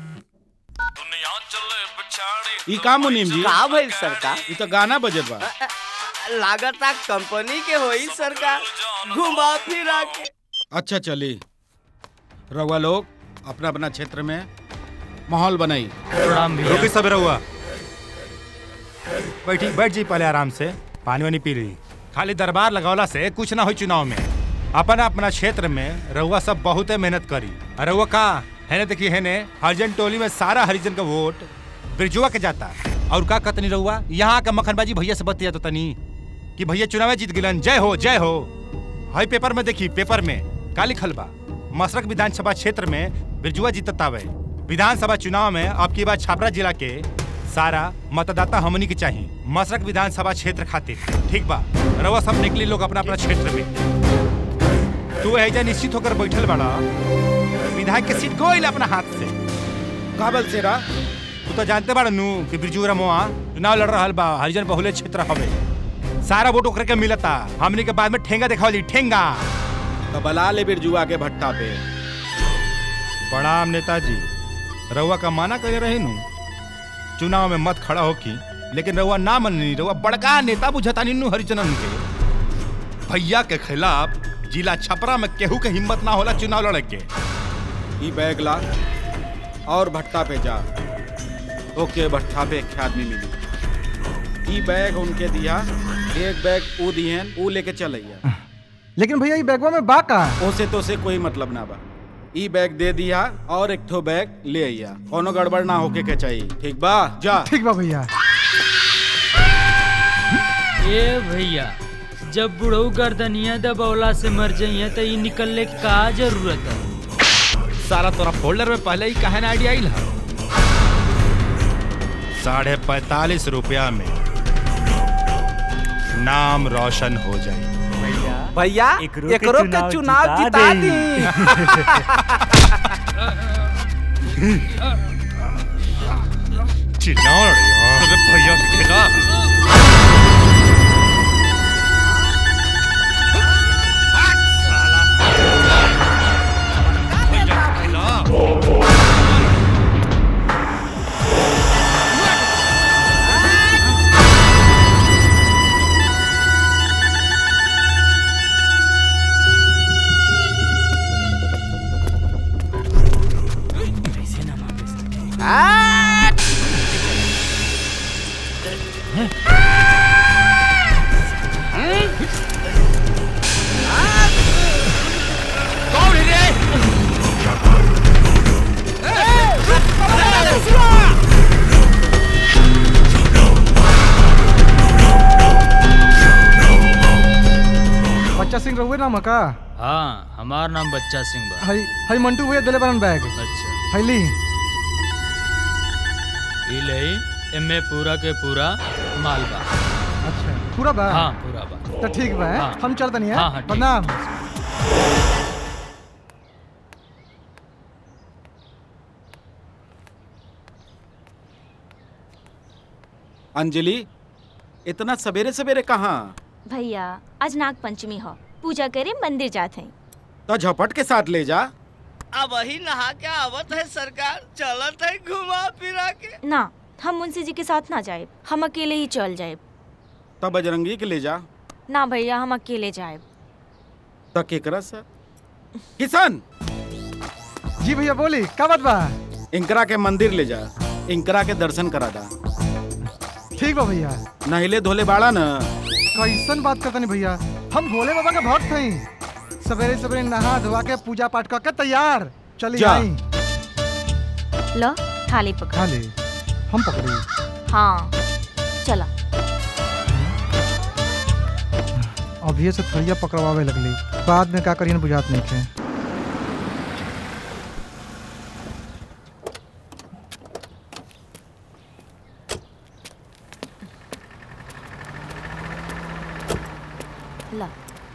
ई का मुनीम जी का भइल सरकार ई तो गाना बजत बा लागता कंपनी के होई सरकार घुमा फिरा के अच्छा चली रउआ लोग अपना अपना क्षेत्र में माहौल बनाई प्रणाम रुकी सब रहुआ बैठी बैठ जी पहले आराम से पानी वानी पी ली खाली दरबार लगौला से कुछ ना हो चुनाव में अपना अपना क्षेत्र में रहुआ सब बहुते मेहनत करी और रहुआ का है ना देखिए है ने हरिजन टोली में सारा हरिजन का वोट बिरजुआ के जाता और का कतनी रहुआ यहाँ का मक्खनबाजी भैया से बतिया तो तनी कि भैया चुनाव जीत गिलन जय हो जय हो हई पेपर में देखी पेपर में का लिखल बा मसरक विधानसभा क्षेत्र में बिरजुआ जीततावे विधानसभा चुनाव में अब की बार छापरा जिला के सारा मतदाता हमनी के चाहिए मसरक विधानसभा क्षेत्र खातिर ठीक बा रवा सब निकली लोग अपना अपना क्षेत्र में तू ऐजा निश्चित होकर बैठल बड़ा विधायक के सीट गोइल अपना हाथ से काबल से रा तू तो जानते बड़ा नू कि बिरजू रमोआ चुनाव लड़ रहा बा हरिजन बहुले क्षेत्र हवे सारा वोट ओकरे के मिलता हमनी के बाद में ठेंगा दिखावली ठेंगा तो बला ले बिरजुआ के भट्टा पे प्रणाम नेताजी रउआ का माना करे रहे नु चुनाव में मत खड़ा होकी लेकिन रउआ ना मननी रउआ बड़का नेता बुझता नीनू हरिचंदन के भैया के खिलाफ जिला छपरा में केहू के हिम्मत ना होला चुनाव लड़े के ई बैग ला और भट्टा पे जा ओके भट्टा पे एक आदमी मिली ई बैग उनके दिया एक बैग ऊ दिहन ऊ लेके चलैया लेकिन भैया ये बैगवा में बा का ओसे तो से कोई मतलब ना बा ई बैग दे दिया और एक ठो बैग ले आइया कोनो गड़बड़ ना होके के चाहिए ठीक बा जा ठीक बा भैया ए भैया जब बुढ़ऊ गर्दनिया दबौला से मर जाइए तो ये निकलने की का जरूरत है सारा तोरा फोल्डर में पहले ही कहे ना आइडिया आइल है साढ़े पैतालीस रुपया में नाम रोशन हो जाए भैया एकरो के एकरो के चुनाव चुनाव जिता जिता देई। चिल्लाओ रे यार अरे भैया के खिलाफ बच्चा सिंह रहुए नाम है का हाँ हमार नाम बच्चा सिंह बा हई हई मंटू भैया दिले बनन बैग अच्छा हई ली ई ले एमे पूरा के पूरा माल बा अच्छा पूरा बा हाँ पूरा बा तो ठीक बा हैं? हाँ। हम चलते नहीं हाँ, हाँ, है ठीक। प्रणाम अंजलि इतना सवेरे सवेरे कहाँ भैया आज नाग पंचमी हो पूजा करे मंदिर जाते हैं तो झपट के साथ ले जा अब वही नहा के आवत है सरकार चलत है घुमा फिरा के ना हम मुंशी जी के साथ ना जाए हम अकेले ही चल जाए तब बजरंगी के ले जा ना भैया हम अकेले जाए त केकरा सर किशन जी भैया बोली का बात बा इंकरा के मंदिर ले जा इंकरा के दर्शन करा दा ठीक बा भैया नहिले धोले बाड़ा न कैसन बात करता नहीं भैया हम भोले बाबा के भक्त हई सवेरे सवेरे नहा धोवा के पूजा पाठ करके तैयार चली जा। आई लो थाली पकड़ खा ले हम पकड़ी हाँ चला अभी से थैया पकड़वावे लगली बाद में का करियन बुझात नहीं थे ला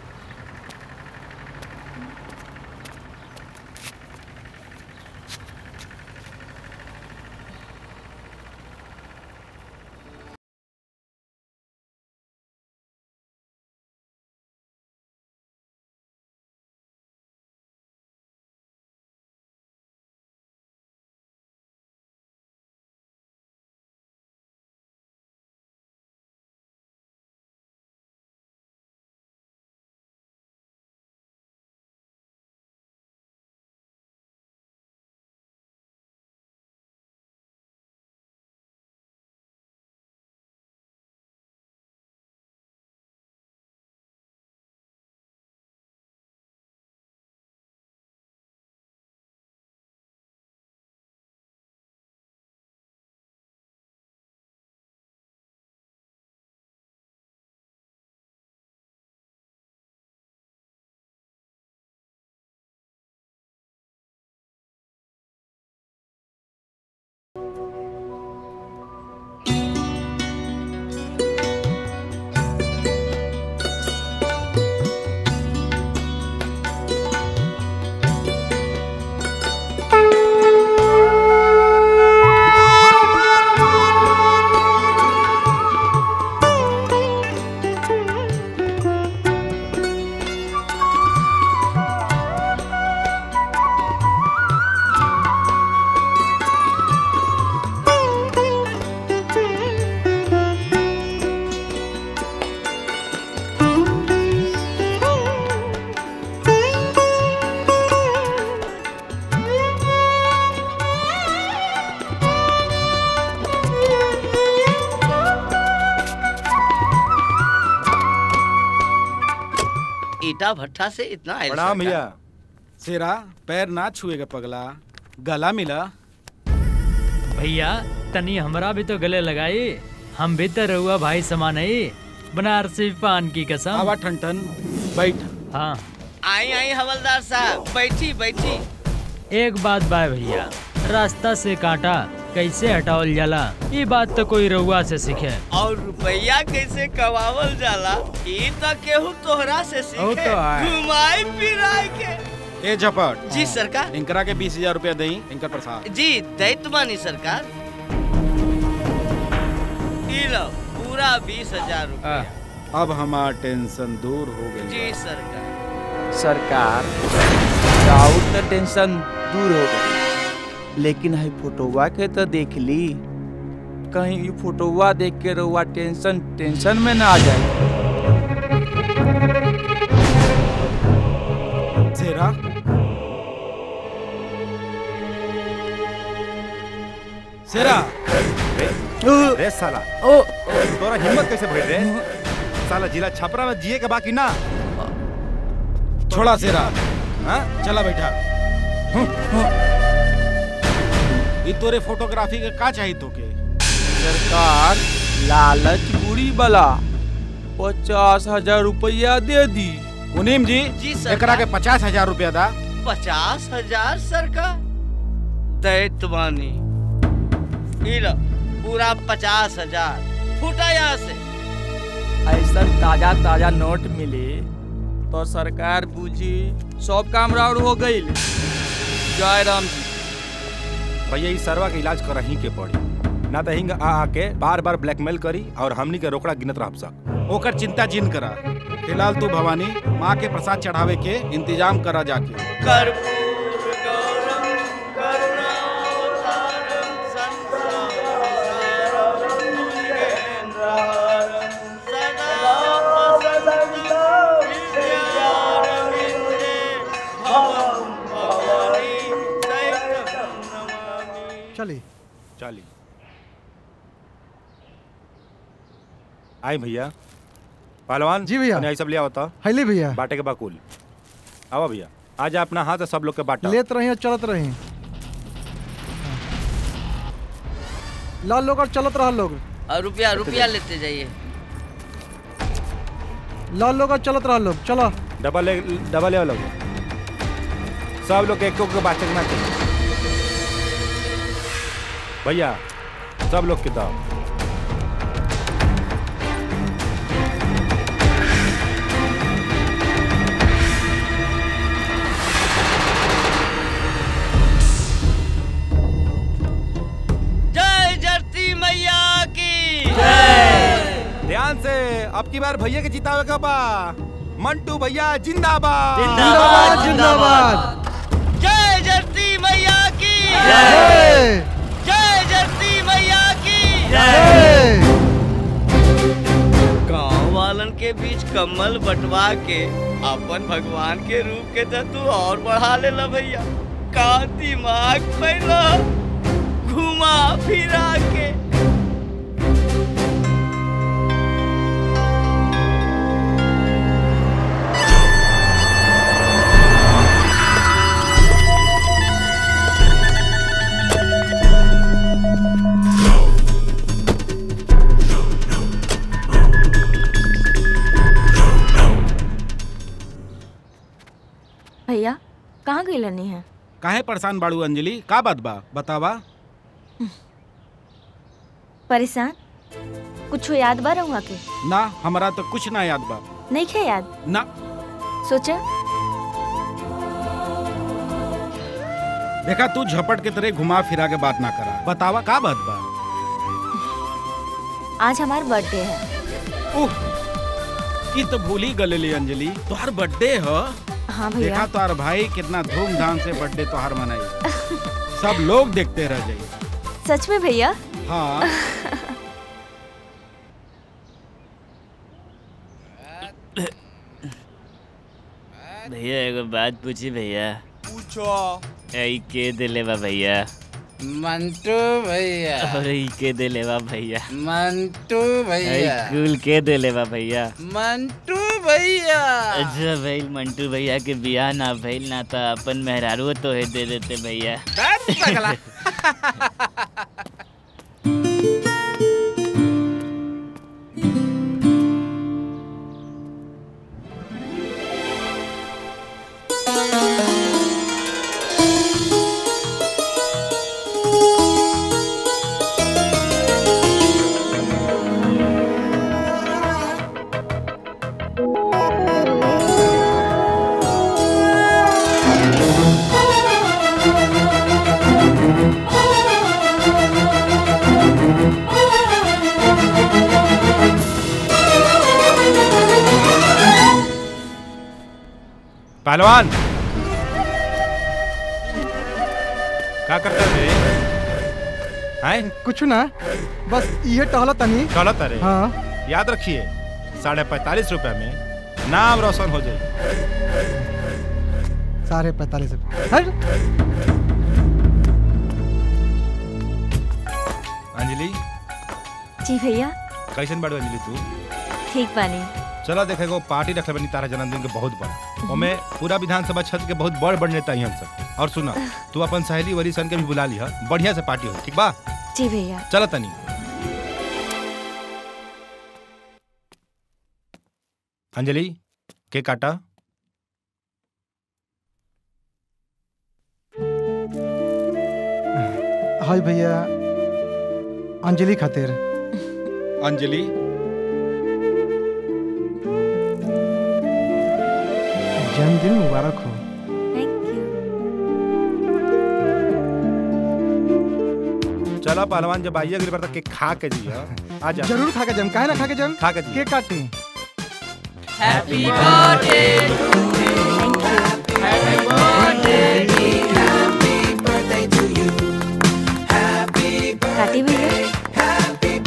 ईटा भट्ठा से इतना आयल प्रणाम सरकार। भैया सेरा पैर ना छुएगा पगला गला मिला भैया तनी हमरा भी तो गले लगाई हम भी तो रहुआ भाई समान है बनारसी पान की कसम आवा ठनठन बैठ हाँ आई आई हवलदार साहब बैठी बैठी एक बात बाय भैया रास्ता से कांटा कैसे हटावल जाला ये बात तो कोई रहुआ से सीखे और रुपया कैसे कमावल जाला ई तो केहू तोहरा से वो सीखे तो है। घुमाई फिराई के ए झपट जी सरकार इनकरा के बीस हजार रुपया दई इनकर प्रसाद जी दैत मानी सरकार ई लो पूरा बीस हजार रुपया अब हमार टेंशन दूर हो गई जी सरकार सरकार राउत तो टेंशन दूर हो गई लेकिन है फोटोवा के तो देख ली कहीं ये फोटोवा देख के रहुआ टेंशन टेंशन में ना आ जाए सेरा सेरा रे साला तोरा हिम्मत कैसे भइल रे साला जिला छपरा में जिए के बाकी ना छोड़ा सेरा हाँ चला बैठा ई तोरे फोटोग्राफी के का चाहिए तोके सरकार लालच बुरी बला पचास हजार रुपया दे दी मुनीम जी जी एकरा के पचास हजार रुपया दा पचास हजार सरकार दैत मानी ई लो पूरा पचास हजार फूटा यहाँ से ऐसा ताजा ताजा नोट मिले तो सरकार बूझी सब काम राउर हो गई जय राम जी भैया ई सरवा के इलाज कर ही के पड़ी ना तो हिंग आ आके बार बार ब्लैकमेल करी और हमनी के रोकड़ा गिनत रह सक ओकर चिंता जिन करा फिलहाल तू भवानी माँ के प्रसाद चढ़ावे के इंतजाम करा जाके कर्पूर गौरम करुणावतारम संसारसारम चली आई भैया पहलवान जी भैया। यही सब लिया होता हैली भैया बाटे के बाकुल आवा भैया आज अपना हाथ से सब लोग के बांटा लेत रही और चलत रही लाल लोग और चलत रहा लोग और रुपया रुपया लेते जाइए लाल लोग और चलत रहा लोग चलो डबल ले डबल ले लोग सब लोग एक एक बात चकना चाहिए भैया सब लोग के दाओ जय जर्ती मैया की ध्यान से अब की बार भैया के जितावे का बा मंटू भैया जिंदाबाद जिंदाबाद जिंदाबाद जय जर्ती मैया की जय जय जर्ती मैया की जय गांव वालन के बीच कमल बंटवा के अपन भगवान के रूप के तो तू और बढ़ा ले ला भैया का दिमाग पहला घुमा फिरा के भैया कहाँ गई लनी है काहे परेशान बाड़ू अंजलि का बात बा बतावा परेशान कुछ याद बा रहुआ के ना हमरा तो कुछ ना याद बा नहीं खे याद ना सोचा देखा तू झपट के तरह घुमा फिरा के बात ना करा बतावा का बात बा आज हमार बर्थडे है उह ई तो भूल ही गलेली अंजलि तोहार बर्थडे ह हाँ देखा भैया तोहार भाई कितना धूमधाम से बर्थडे तोहार मनाई सब लोग देखते रह जाइए सच में भैया हाँ भैया एगो बात पूछी भैया पूछो ई के दिले बा भैया मंटू भैया और ई के दिले बा भैया मंटू ई भैया कुल के दिले बा भैया मंटू भैया अच्छा भइल मंटू भैया के बियाह ना भइल ना तो अपन मेहरारू तो है दे देते भैया बस पगला पहलवान क्या करते थे हैं कुछ ना बस ये टहला तनी गलत अरे हाँ याद रखिए साढ़े पैंतालीस रुपए में नाम रोशन हो जाए साढ़े पैंतालीस रुपये हट। अंजलि जी भैया कैसन बाड़ू अंजलि तू ठीक बानी चलो देखे को पार्टी रखे बनी तारा जन्मदिन के बहुत बड़ा ओमे पूरा विधानसभा क्षेत्र के बहुत बड़ बड़ नेता ही सब और सुना तू अपन सहेली वरी सन के भी बुला लिहा बढ़िया से पार्टी हो ठीक बा जी भैया चलो तनी अंजलि के काटा हाय भैया अंजलि खातिर अंजलि जन्मदिन मुबारक हो चलो पहलवान जब आइए अगली बार तक केक खा के जी आ जा जरूर खा के जम काहे ना खा के जम खा के जी केक काटी हैप्पी बर्थडे काटी भैया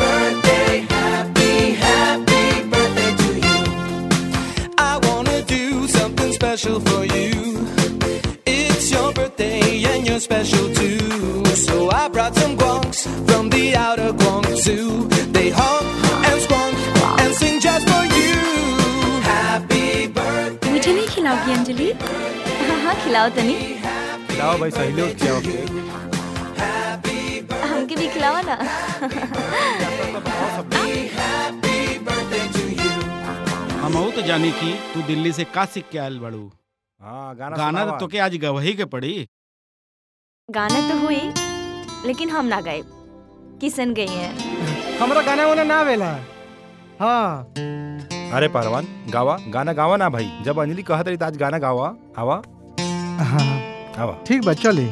I wanna do something special for you. It's your birthday and you're special too. So I brought some guancs punks from the outer Guangzhou. They honk and squonk and sing just for you. Happy birthday. मुझे नहीं खिलाओगी अंजलि हाँ हाँ खिलाओ तनी खिलाओ भाई सहेलियों को खिलाओ केक हमके भी खिलाओ ना हम तो जानी कि तू दिल्ली से का सीख के आयल बड़ू हाँ गाना गाना सुनावा। तो तोके आज गवही के पड़ी गाना तो हुई लेकिन हम ना गए किशन गई हैं हमरा गाना वाना ना वेला हाँ अरे पहलवान गावा गाना गावा ना भाई जब अंजलि कहत रही तो आज गाना गावा आवा हाँ आवा ठीक बा चली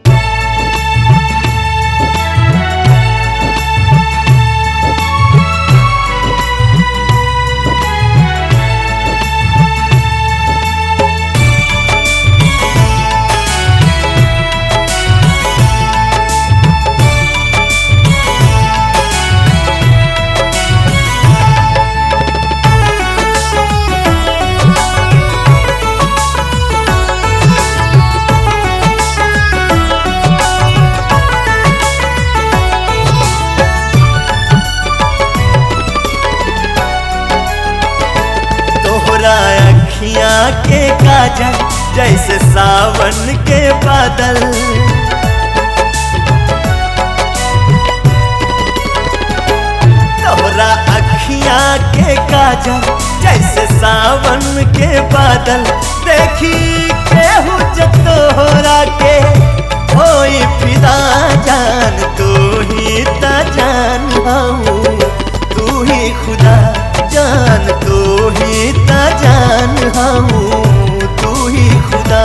तोहरा अखियाँ के काजल जैसे सावन के बादल तोहरा अखियाँ के काजल जैसे सावन के बादल देखी केहू जब तोहरा के होई फिदा जान तू ही ता जान हूँ तू ही खुदा जान तू ही ता जान हूँ तू ही खुदा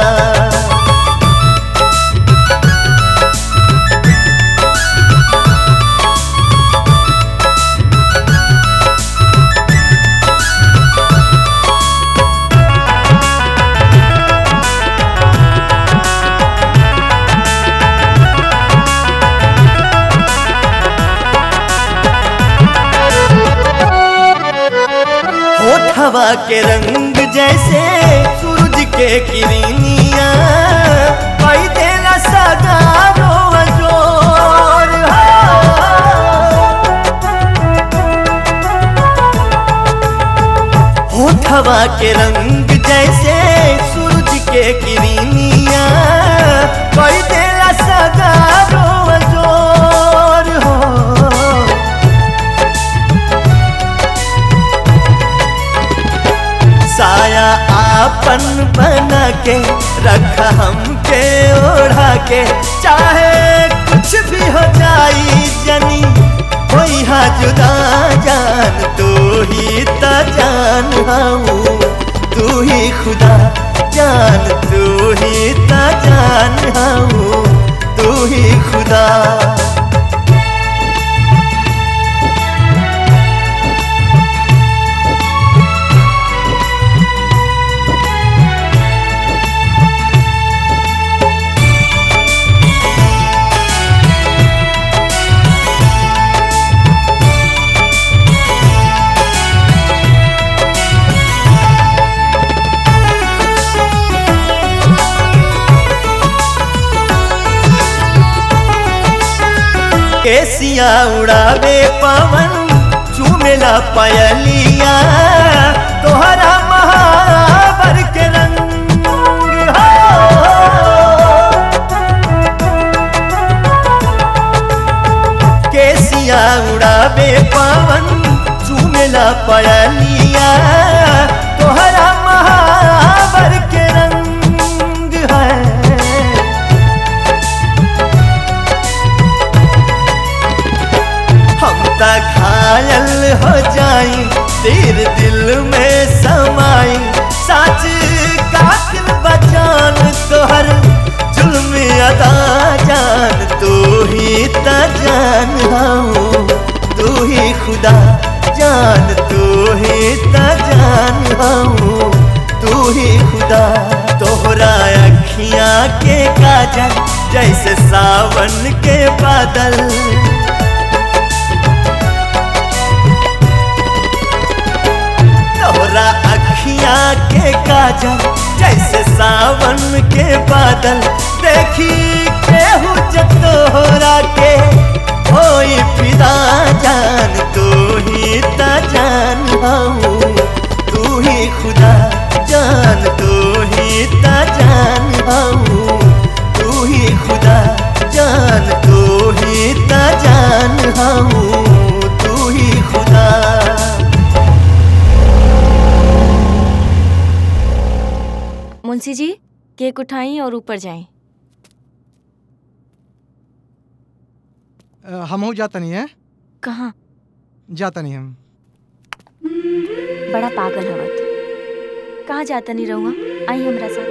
होठवा के रंग जैसे सूरज के किरनिया पाई देला सदा रोवा जोर होठवा के रंग जैसे सूरज के किरनिया पाई देला सदा रोवा जोर हो साया आपन बना के रखा हमके ओढ़ा के चाहे कुछ भी हो जाई जनी होई हा जुदा जान तू ही ता जान हूँ तू ही खुदा जान तू ही ता जान हूँ तू ही खुदा केसिया उड़ावे पवन चूमेला पयलिया तोहरा महावर के रंग हो। केसिया उड़ावे पवन चूमेला पयलिया तोहरा महावर के रंग है हम त घायल हो जाई तेरे दिल में समाई सच कातिल बचान तोहर जुल्म अदा जान तू ही त जान हूँ तू ही खुदा जान तू ही त जान हूँ तू ही खुदा तोहरा अखियाँ के काजल जैसे सावन के बादल तोहरा अखियाँ के काजल जैसे सावन के बादल देखी केहू जब तोहरा के होई फिदा जान तू ही ता जान हऊ तू ही खुदा जान तू ही ता जान हऊ तू ही खुदा जान तू ही ता जान हऊ तू ही खुदा मुंशी जी केक उठाई और ऊपर जाएं अ, हमहू जाता नहीं है कहाँ जाता नहीं हम बड़ा पागल हवत कहाँ जाता नहीं रहूँगा आई हमरा साथ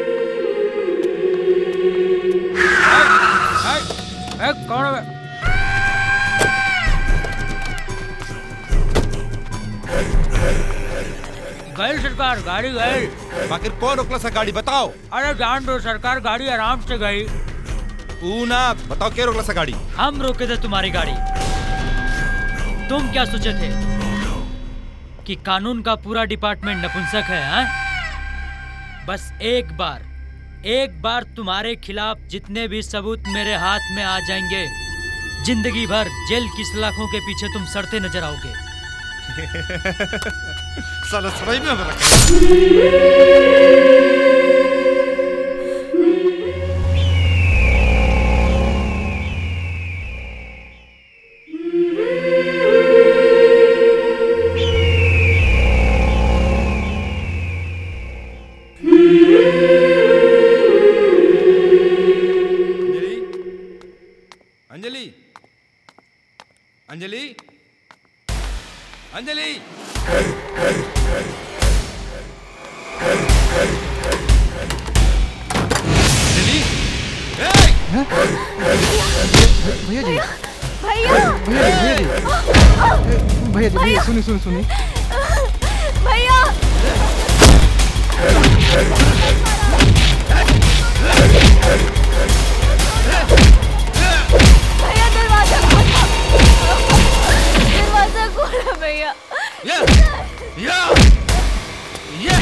ए, कौन है? गई सरकार गाड़ी गई बाकी कौन रोकला सा गाड़ी बताओ अरे जान दो सरकार गाड़ी आराम से गई ऊ ना बताओ क्या रोकला सा गाड़ी हम रोके थे तुम्हारी गाड़ी तुम क्या सोचे थे कि कानून का पूरा डिपार्टमेंट नपुंसक है हैं? बस एक बार एक बार तुम्हारे खिलाफ जितने भी सबूत मेरे हाथ में आ जाएंगे जिंदगी भर जेल की सलाखों के पीछे तुम सड़ते नजर आओगे साला सराय में रखा अंजलि अंजलि अंजलि अंजलि भैया जी भैया भैया जी भैया जी ए, भैया जी भैया सुनी सुनी सुनी भैया भैया दरवाजा खोलो दरवाजा खोलो भैया या या या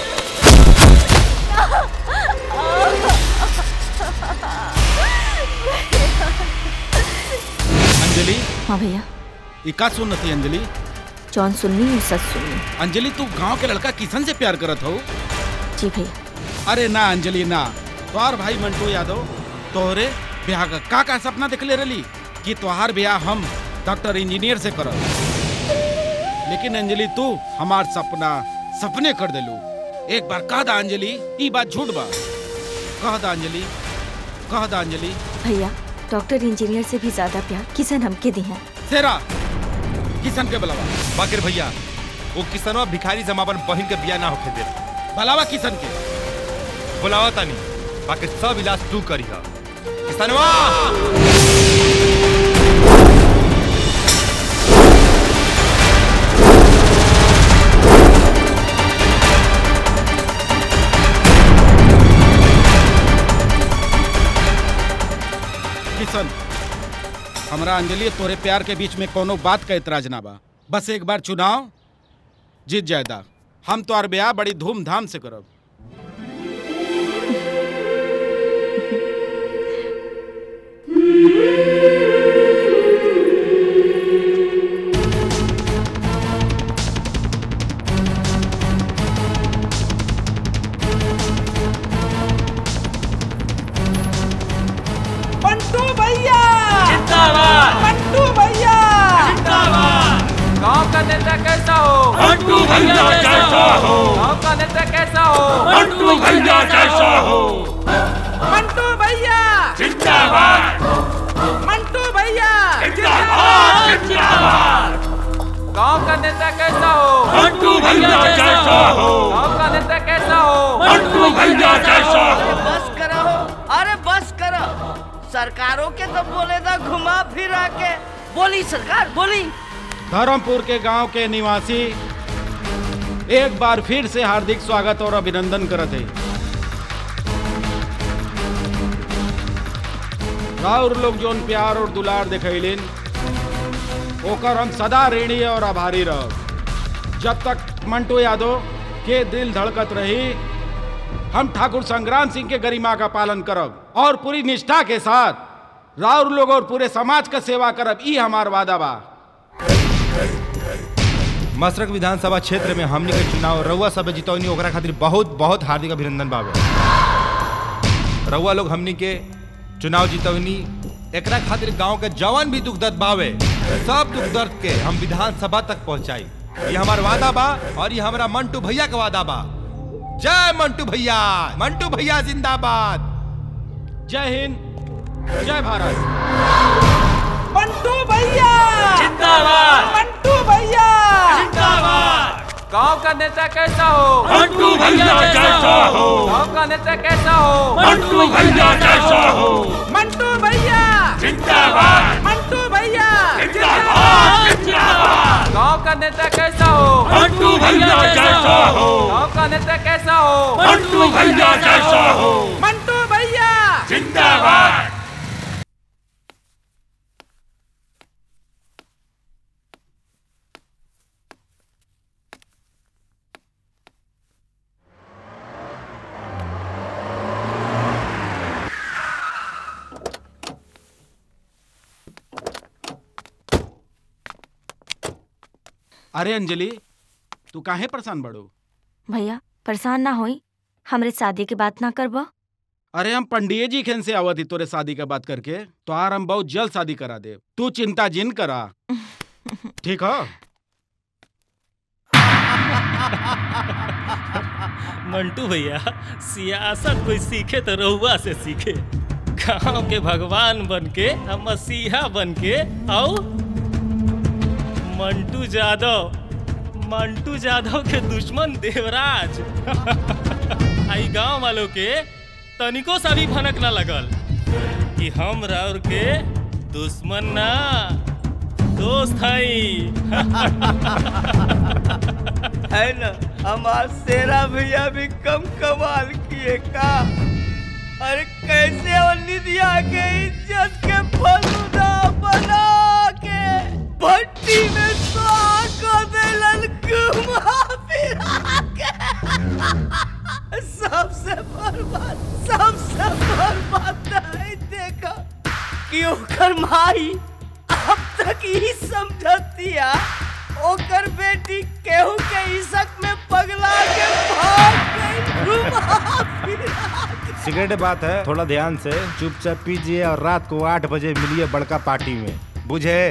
अंजलि हाँ भैया ई का सुन थी अंजलि जौन सुननी और सच सुननी अंजलि तू गांव के लड़का किशन से प्यार करत हो जी भैया अरे ना अंजलि ना तोहार भाई मंटू यादव तोहरे ब्याह का का का सपना देखले रही कि तोहार ब्याह हम डॉक्टर इंजीनियर से करब लेकिन अंजलि तू हमार सपना सपने कर देलू एक बार कह दा अंजलि ई बात झूठ बा कह दा अंजलि कह दा अंजलि भैया डॉक्टर इंजीनियर से भी ज्यादा प्यार किसन हमके दी है सेरा किशन के बुलावा बाकिर भैया वो किसनवा भिखारी से हम अपन बहन के बिया ना होके दे बुलावा किशन के बुलावा तानी बाकी सब इलाज तू करी हा किसनवा किशन हमरा अंजलि तोरे प्यार के बीच में कोनो बात का इतराज ना बा बस एक बार चुनाव जीत जायदा हम तो ब्याह बड़ी धूमधाम से करब मंटू भैया जिंदाबाद मंटू भैया जिंदाबाद गांव का नेता कैसा हो मंटू भैया कैसा हो गांव का नेता कैसा हो मंटू भैया कैसा हो मंटू भैया जिंदाबाद मंटू भैया जिंदाबाद जिंदाबाद गांव का नेता कैसा हो मंटू भैया कैसा हो गांव का नेता कैसा हो मंटू भैया कैसा हो बस करो अरे बस करो सरकारों के तो बोले था घुमा फिरा के बोली सरकार बोली धर्मपुर के गांव के निवासी एक बार फिर से हार्दिक स्वागत और अभिनंदन करत है और लोग जोन प्यार और दुलार दिखैलिन ओकर हम सदा ऋणी और आभारी रह जब तक मंटू यादव के दिल धड़कत रही हम ठाकुर संग्राम सिंह के गरिमा का पालन करब और पूरी निष्ठा के साथ राउर लोग और पूरे समाज का सेवा करब ई हमार वादा बा मसरक विधानसभा क्षेत्र में हमनी के चुनाव रउआ सब जितौनी ओकरा खातिर बहुत बहुत हार्दिक अभिनंदन बाबे रउआ लोग हमनी के चुनाव जितौनी एकरा खातिर गांव के जवान भी दुख दर्द बावे सब दुख दर्द के हम विधानसभा तक पहुंचाई ये हमार वादा बा और ये हमारा मंटू भैया का वादा बा जय मंटू भैया मंटू भैया जिंदाबाद जय हिंद जय भारत मंटू भैया जिंदाबाद मंटू भैया जिंदाबाद गांव का नेता कैसा हो मंटू भैया जैसा हो। गांव का नेता कैसा हो मंटू भैया जैसा हो। मंटू भैया जिंदाबाद। मंटू भैया जिंदाबाद। जिंदाबाद। गांव का नेता कैसा हो मंटू भैया जैसा हो। गांव का नेता कैसा हो मंटू भैया जैसा हो। मंटू भैया जिंदाबाद अरे अंजलि तू काहे परेशान बड़ो भैया परेशान ना होई हमरे शादी के बात ना करबा अरे हम पंडिये जी खेन से आवत ही तोरे शादी का बात करके तो आर हम बहुत जल्द शादी करा दे तू चिंता जिन करा ठीक हो मंटू भैया सियासत कोई सीखे तो रहुआ से सीखे गांव के भगवान बन के हम मसीहा बन के आओ मंटू यादव मंटू यादव के दुश्मन देवराज आई गांव वालों के तनिको सा भी भनक ना लगल कि हम राउर के दुश्मन ना दोस्त हई है ना हमार शेरा भैया भी कम कमाल किए का अरे कैसे वो निधिया के इज्जत के फलूदा बना के भट्टी में सुहा को देलन घुमा फिरा के सबसे बर्बाद सबसे बर्बाद नहीं देखा कि ओकर माई अब तक ही समझतिया ओकर बेटी केहू के इशक में पगला के भाग गई घुमा फिरा के। सिगरेट बात है थोड़ा ध्यान से चुपचाप पीजिए और रात को आठ बजे मिलिए बड़का पार्टी में बुझे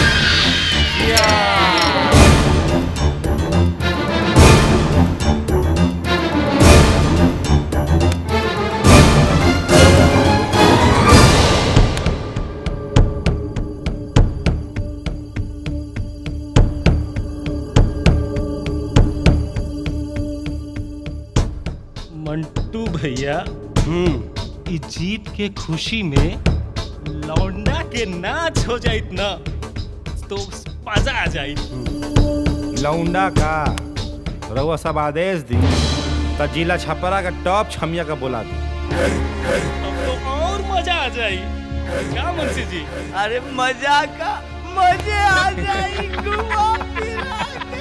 मंटू भैया ई जीत के खुशी में लौंडा के नाच हो जाइत ना तो मजा आ जाई लौंडा का रउआ सब आदेश दी त जिला छपरा का टॉप छमिया का बोला दी अब तो और मजा आ जाई क्या मुंशी जी अरे मजा का मजे आ जाई घुमा फिरा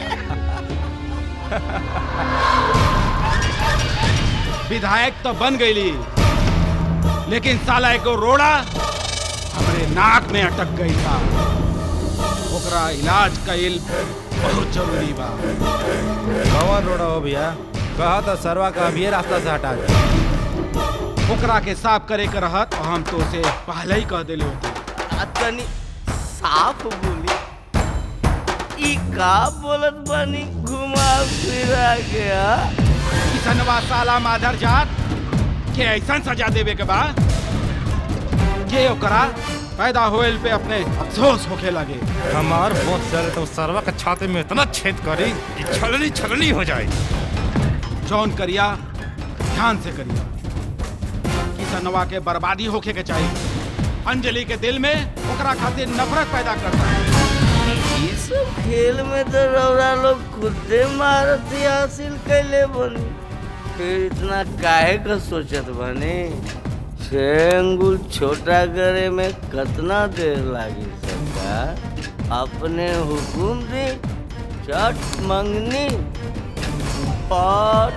विधायक तो बन गईली लेकिन साला एको रोड़ा हमरे नाक में अटक गई था ओकरा इलाज कईल बहुत जरूरी बा कौन रोड़ा हो भैया कहा था सरवा का अभी रास्ता से हटा दे ओकरा के साफ करे के रहत और हम तो उसे पहले ही कह देले होते तनी साफ बोली ई का बोलत बानी घुमा फिरा गया किसनवा साला माधर जात के ऐसा सजा देवे के बा के ओकरा पैदा होएल पे अपने अफसोस होके लगे हमार बहुत चले तो सरवा के छाते में इतना छेद करी कि छलनी छलनी हो जाए जौन करिया ध्यान से करिया किसनवा के बर्बादी होके के चाहिए अंजलि के दिल में ओकरा खातिर नफरत पैदा करता है ये सब खेल में तो रौरा लोग खुदे महारथी हासिल कैले बनी फिर इतना काहे का सोचत बनी छह अंगुल छोटा करे में कितना देर लागी सरकार अपने हुकुम दी चट मंगनी और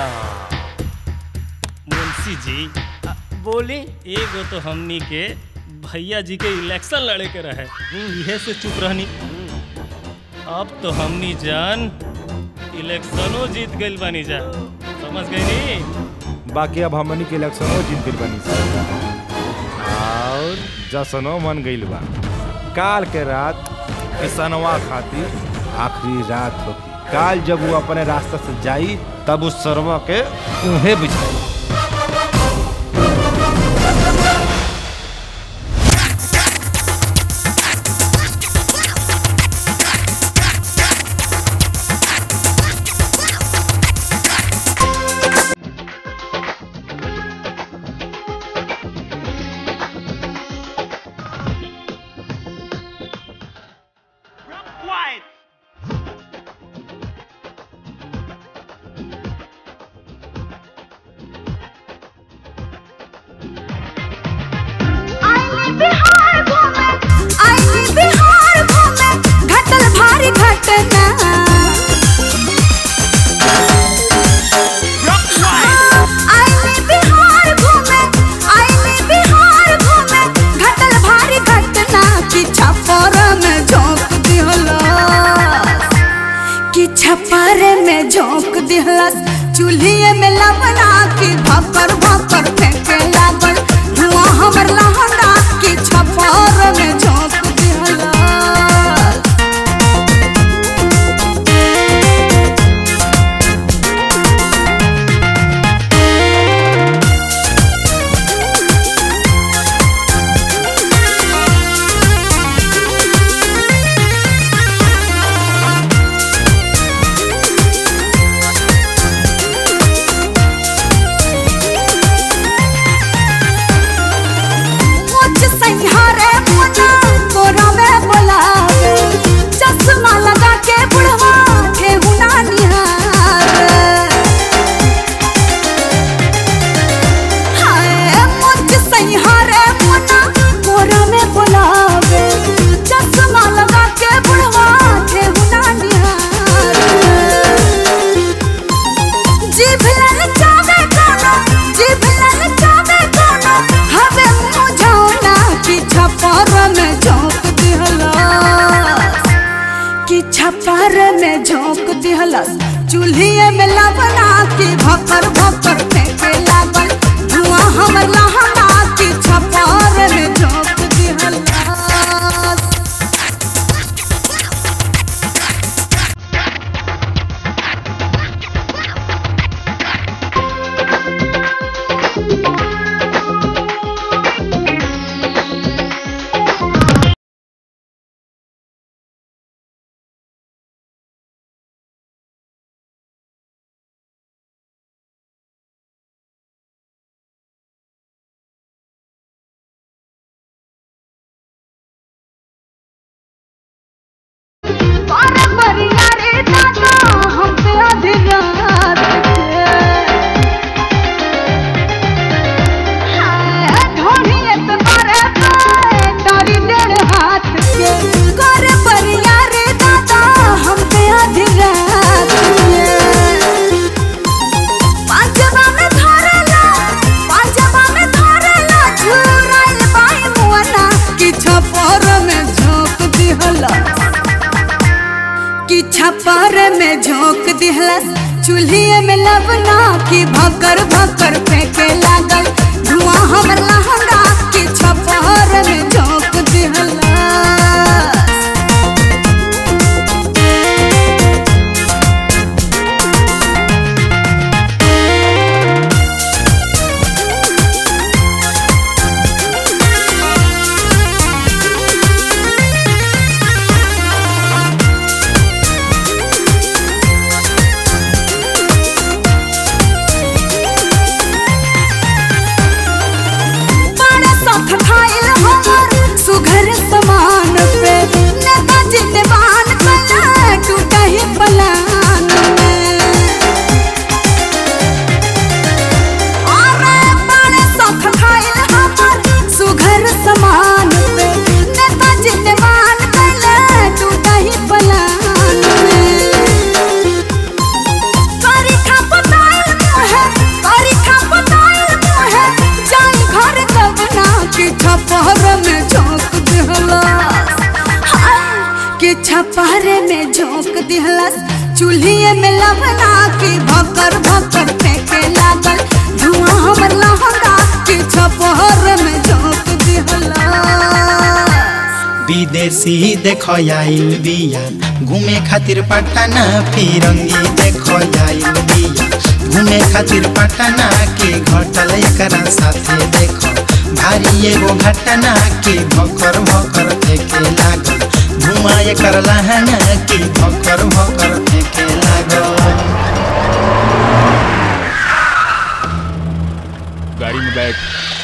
प्यार मुंशी जी बोली एगो तो हमनी के भैया जी के इलेक्शन लड़े के रहे इहे से चुप रहनी अब तो हमनी जान इलेक्शनो जीत गइल बानी जा समझ गई नी बाकी अब हमनी के इलेक्शनो जीत गइल बानी सन। और जसनो मन गइल बा काल के रात किसनवा खातिर आखिरी रात होगी काल जब वो अपने रास्ता से जाई तब उस सरवा के उन्हें बिछाई छपर में झोंक दिहलस चूल्हे में लवना की भकर भकर फेंके लागल धुआं हमर लहंगा की छपर में झोंक दिहलस मुझ सैहारे मुना कोरा में बोलावे चश्मा लगा के बुढ़वा ठेहुना निहारे हाय मुझ सैहारे मुना कोरा में बोलावे चश्मा लगा के बुढ़वा ठेहुना निहारे जीभ ललचावे कोनो जीभ ललचावे कोनो हवे मुझौना की छपर में झोंक दिहलस की छपर में झोंक दिहलस चूल्हे में लवना की भकर भकर फेंके लागल धुआं हमर लहंगा की छपर में झोंक दिहलस अरे बरिया रे दादा हम पे आधी रात के हाय ढोढ़िए पे मारे पे तारी डेढ़ हाथ के करे बरिया रे दादा हम पे आधी रात के पांचवा में धरेला पांचवा में धरेला झुराइल बाई मुअना की छपर में झोंक दिहला की छपर में झोंक दिहलस चूल्हे में लवना की भकर भकर फेंके लागल धुआं हमर लहंगा की छपर में झोंक दिहलस छपारे में झोंक दिहलस चूल्हे में लवना के भकर भकर फेंके लागल धुआं हमर लहंगा के छपार में झोंक दिहलस विदेशी देख आइल बिया घूमे खातिर पटना फिरंगी देख आइल बिया घूमे खातिर पटना के घटल एकरा साथे देख भारी एगो घटना के भकर भकर फेंके लागल धुआं एकर लहंगा के भकर भकर फेंके लागल गाड़ी में बैठ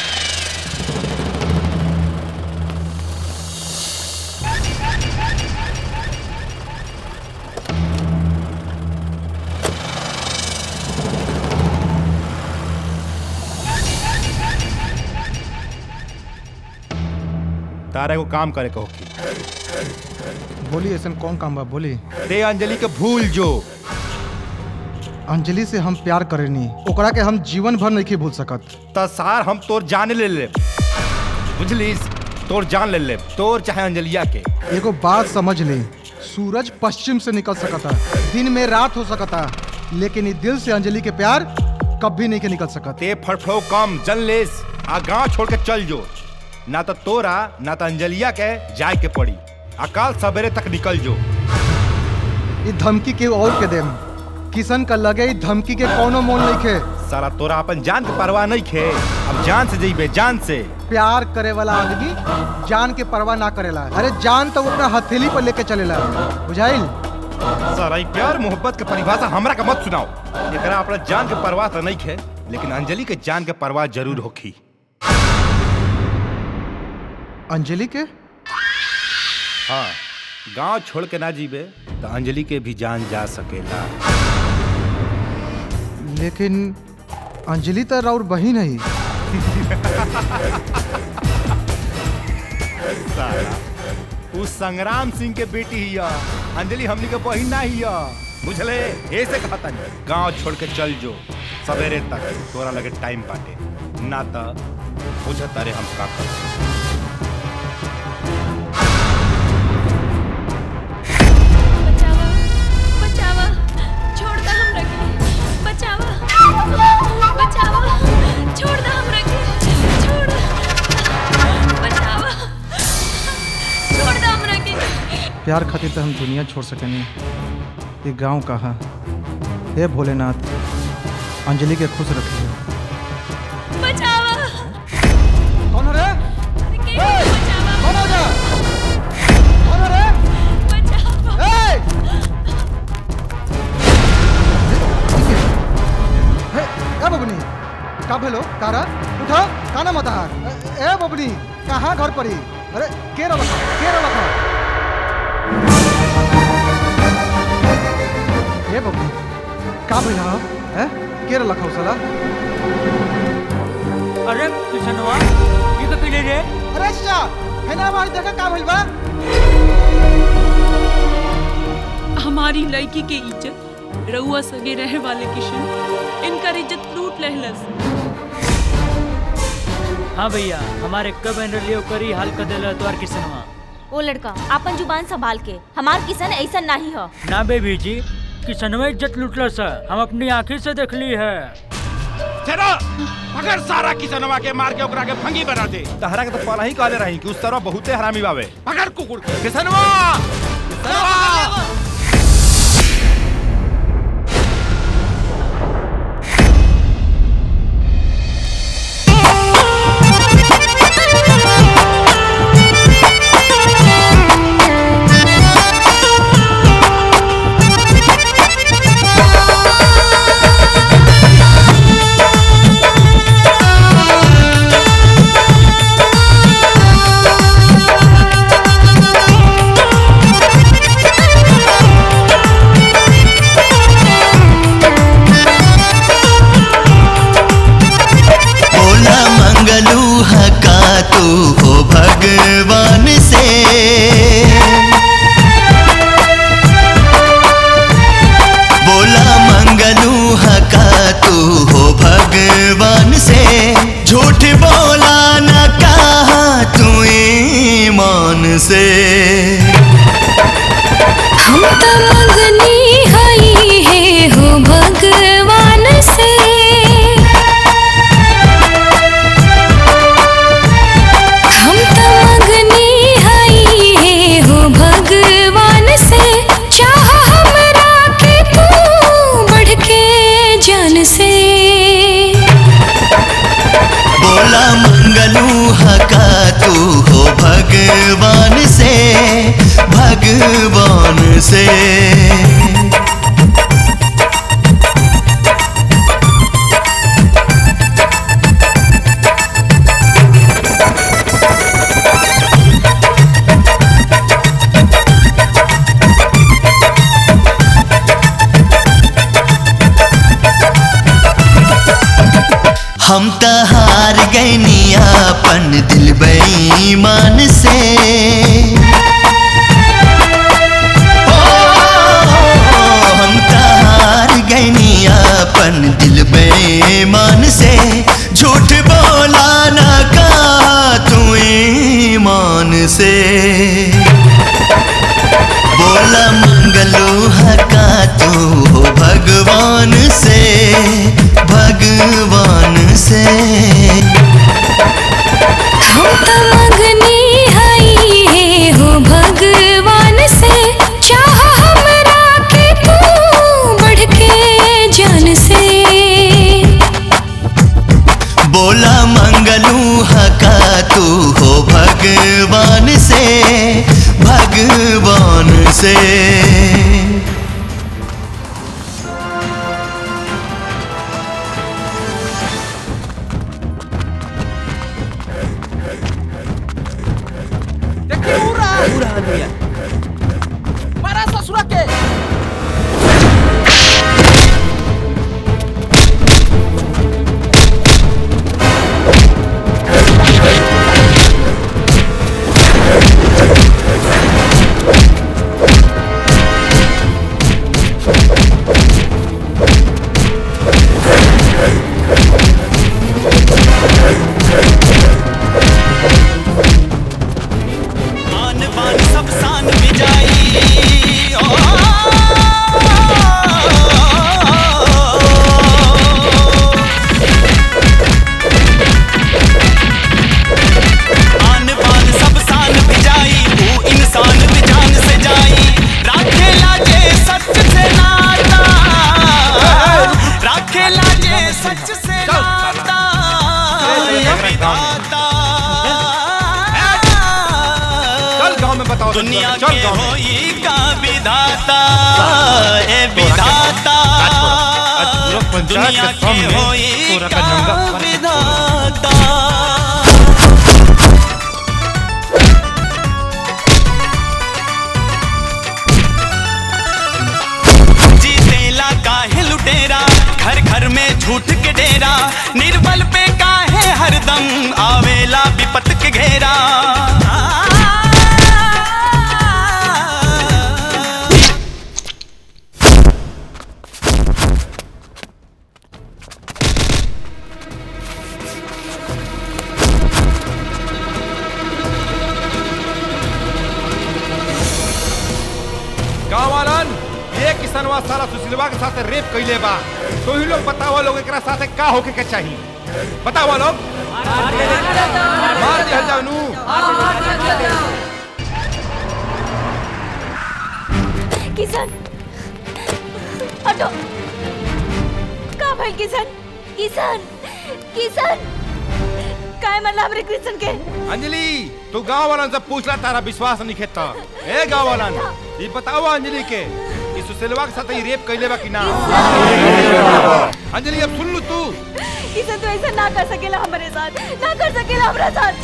तारा को काम करे कहो बोली ऐसा कौन काम बा बोली ते अंजलि के भूल जो अंजलि से हम प्यार करेनी ओकरा के हम जीवन भर नहीं भूल सकत त सार हम तोर जान ले ले बुझलिस तोर जान ले ले तोर चाहे अंजलिया के एगो बात समझ ले सूरज पश्चिम से निकल सकता दिन में रात हो सकता लेकिन ई दिल से अंजलि के प्यार कभी नहीं के निकल सकत ते फटफो कम जन लेस आ गांव छोड़ के चल जो ना तो तोरा ना तो अंजलिया के जाए के पड़ी अकाल सवेरे तक निकल जो ई धमकी के और के देम किशन का लगे ई धमकी के कोनो मोल नहीं खे सारा तोरा अपन जान के परवाह नहीं खे अब जान से जइबे जान से प्यार करे वाला आदमी जान के परवाह ना करेला अरे जान तो वो अपना हथेली पर लेके चलेला बुझाइल सारा ई प्यार मोहब्बत के परिभाषा हमरा का मत सुनाओ एकरा अपना जान के परवाह तो नहीं खे लेकिन अंजलि के जान के परवाह जरूर होखी अंजलि के हाँ गांव छोड़ के ना जीबे तो अंजलि के भी जान जा सकेला लेकिन अंजलि तो राउर बहन है साला उस संग्राम सिंह के बेटी हिया अंजलि हमनी के बहिन ना हिया बुझले ऐसे कहता नहीं गांव छोड़ के चल जो सवेरे तक तोरा लगे टाइम बाटे ना तो बुझत अरे हम का कर बचावा छोड़ दा हम रखे बचावा बचावा छोड़ दा हम रखे छोड़ बचावा छोड़ दा हम रखे प्यार खातिर तो हम दुनिया छोड़ सकेनी ये गांव कहा हे भोलेनाथ अंजलि के खुश रखिए बचावा कौन रे कौन हो जा कौन रे बचावा हे ए बबनी का भेलो कारा उठा काना मत हार ए ए बबनी कहाँ घर परी अरे के रलख के रलख ए बबनी का भेल हा ए के रलख साला अरे किशनवा ये तो पीले रे अरे चाचा है ना हमारी देखा का भेल बा हमारी लड़की के इज्जत रउआ सगे रहे वाले किशन इनकर इज्जत लूट लहलस हाँ भैया हमारे कब एनरलियो करी हाल कर दिला तोर किसनवा ओ लड़का अपन जुबान संभाल के हमार किसन ऐसा नहीं हो ना बेबी जी किसनवा इज्जत लूटला सर हम अपनी आंखें से देख ली है चलो अगर सारा किसनवा के मार के ओकरा के फंगी बना दे तहरा के तो पहला ही कहले रही कि उस तरह बहुते हरामी बावे पकड़ कुकुर के किसनवा किसनवा बोला मंगलू हका तू हो भगवान से बोला मंगलू हका तू हो भगवान से झूठ बोला न कहा तू ईमान से त मंगनी हई है हो भगवान से हम त मंगनी हई है हो भगवान से चाह हमरा के तू बढ़ के जान से बोला मंगलू हका तू हो भगवान से भगवान से हम त हार गईनी अपन दिल बेईमान से ओ, हम त हार गईनी अपन दिल बेईमान से झूठ बोला ना का तू ईमान से बोला मंगलू हका तू हो भगवान से भगवान से हम त मंगनी हई है हो भगवान से चाह हमरा के तू बढ़ के जान से बोला मंगलू हका तू हो भगवान से भगवान से देखिए उड़ा उड़ा भैया मारा ससुरा के आन बान सब शान बिजाई ओ, आन बान सब शान बिजाई वो इंसान भी जान से जाई राखे लाजे सच से नाता राखे लाजे सच से नाता ये विधाता चल गांव में बताओ दुनिया चल के गांव में होई का विधाता ए विधाता पंचायत दुनिया के के सामने होई तोरा का का नंगा विधाता जीतेला काहे लुटेरा घर घर में झूठ के डेरा निर्बल पे काहे हरदम आवेला विपत के घेरा गाँव वालन ये किसनवा साला सुशीलवा के साथ रेप कैले बा तो ही लोग बतावा लोग एकरा साथे का होके के चाहिए बतावा लोग मार दिया जाओ नू किशन ऑटो का भइल किशन किशन किशन काय मरला हमरे कृष्ण के अंजलि तू गाँव वालन से पूछला तारा विश्वास नहीं खेता ए गाँव वालन ये बताओ अंजलि के कि सुशीलवा के साथ ही रेप कैले बा कि ना अंजलि अब सुन लू तू किशन तू ऐसा ना कर सकेला हमारे साथ ना कर सकेला हमरा साथ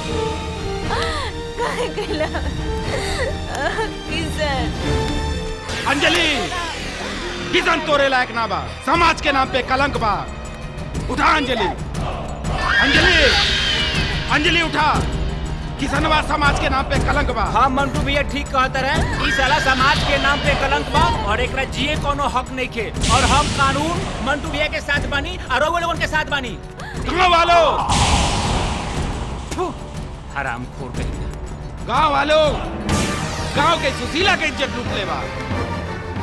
काहे कैला किशन अंजलि किसन तोरे लायक ना बा समाज के नाम पे कलंक बा उठा अंजलि अंजलि अंजलि उठा किसनवा समाज के नाम पे कलंक बा हाँ मंटू भैया ठीक कहता रहे ई साला समाज के नाम पे कलंक बा और एकरा जिए कोनो हक नहीं के और हम कानून मंटू भैया के साथ बानी और रउआ लोगन के साथ बानी गाँव वालों हराम खोर कहीं गाँव वालों गाँव के सुशीला के इज्जत लूट ले बा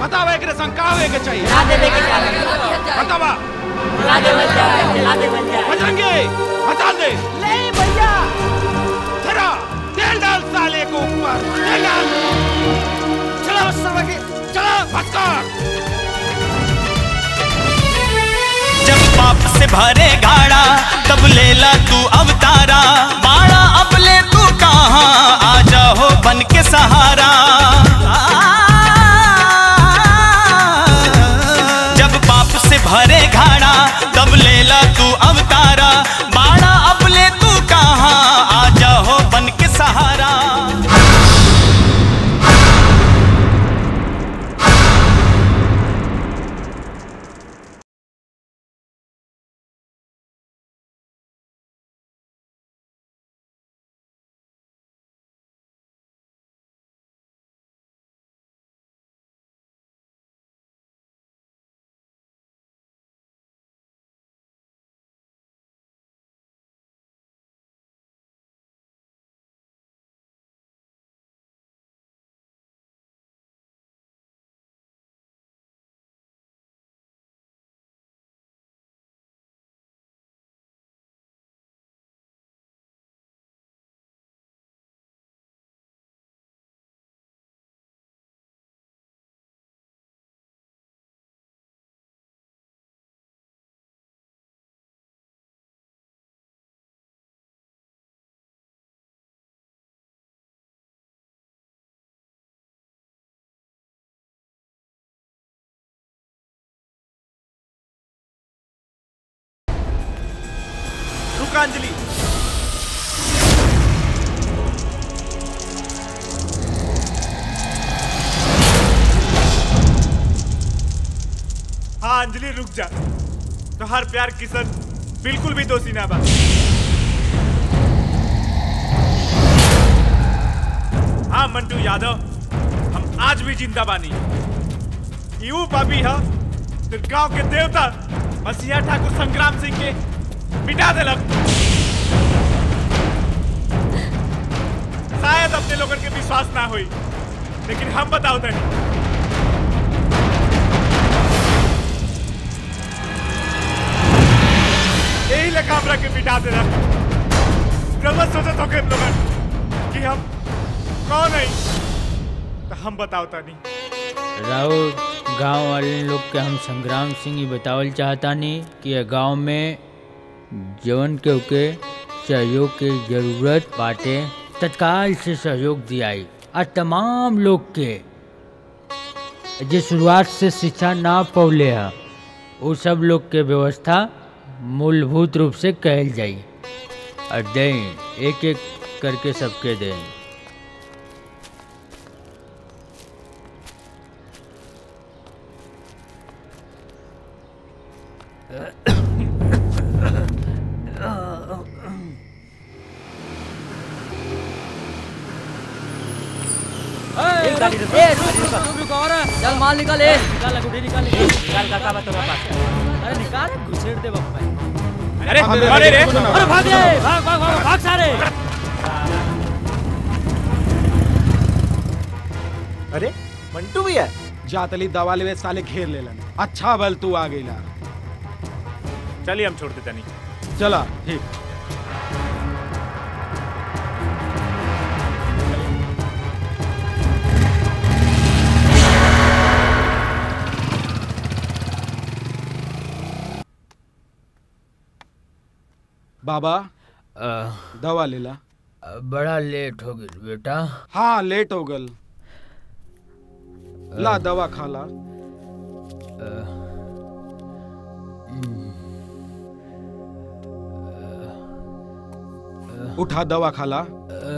बतावा एकरे संग का होए के चाहिए ला देवे के चाहिए। बतावा ला देवे के चाहिए, ला देवे के चाहिए। बजरंगी बता दे ले भैया तेरा तेल डाल साले को ऊपर तेल डाल चलो सर्वगी चलो भटकर जब पाप से भरे गाड़ा तब लेला तू अवतारा बाड़ा अब ले तू कहाँ आ जाओ बन के सहारा जब पाप से भरे घाड़ा तब लेला तू अवतारा बाड़ा अब ले तू कहाँ आ जाओ बन के सहारा रुक अंजलि हाँ अंजलि रुक जा तो हर प्यार किशन बिल्कुल भी दोषी ना बा हाँ मंटू यादव हम आज भी जिंदा बानी यू पापी है तो गांव के देवता मसीहा ठाकुर संग्राम सिंह के मिटा देलक शायद अपने लोगन के विश्वास ना हुई लेकिन हम बताओ तनी यही लगा हमरा के मिटा देना गलत सोचत हो हम लोगन कि हम कौन है तो हम बताओ तनी राउत गांव वाले लोग के हम संग्राम सिंह ही बतावल चाहतानी कि ये गांव में जवन के के सहयोग के जरूरत बाटे तत्काल से सहयोग दियाई और तमाम लोग के जे शुरुआत से शिक्षा ना पौले है वो सब लोग के व्यवस्था मूलभूत रूप से कहल जाई और दें एक एक करके सबके दें चल माल निकाल ए निकाल गुडी निकाल निकाल काका बा तोरा पास अरे निकाल घुसेड़ दे बाप अरे अरे रे अरे भाग रे भाग भाग भाग भाग सारे अरे मंटू भी है जातली दवा लेवे साले घेर लेलन अच्छा बल तू आ गईला चलिए हम छोड़ देते नहीं चला ठीक बाबा दवा लेला बड़ा लेट हो गई बेटा हाँ लेट हो गल ला दवा खा ला उठा दवा खा ला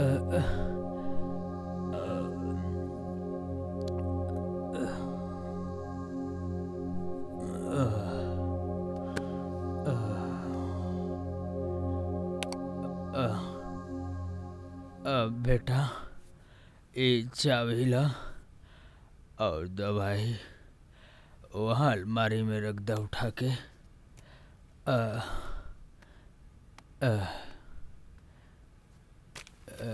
अब बेटा ये चाबी ला और दवाई वहाँ अलमारी में रख दो उठा के आ, आ, आ,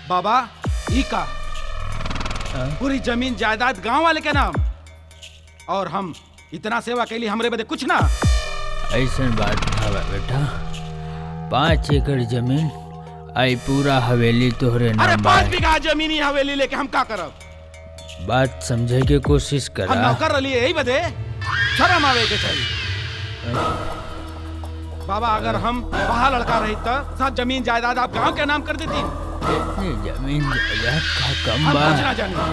बाबा ई का पूरी जमीन जायदाद गांव वाले के नाम और हम इतना सेवा के लिए हमरे बदे कुछ ना ऐसा बात हवा बेटा पाँच एकड़ जमीन आई पूरा हवेली तोहरे अरे नाम बा पांच बीघा जमीनी हवेली लेके हम का करब बात समझे के कोशिश हम करा नौकर रही यही बदे शर्म आवे के चाहिए बाबा अगर हम वहाँ लड़का रही तो सब जमीन जायदाद आप गांव के नाम कर देती इतनी जमीन जायदाद का कम हम बा कुछ ना जाने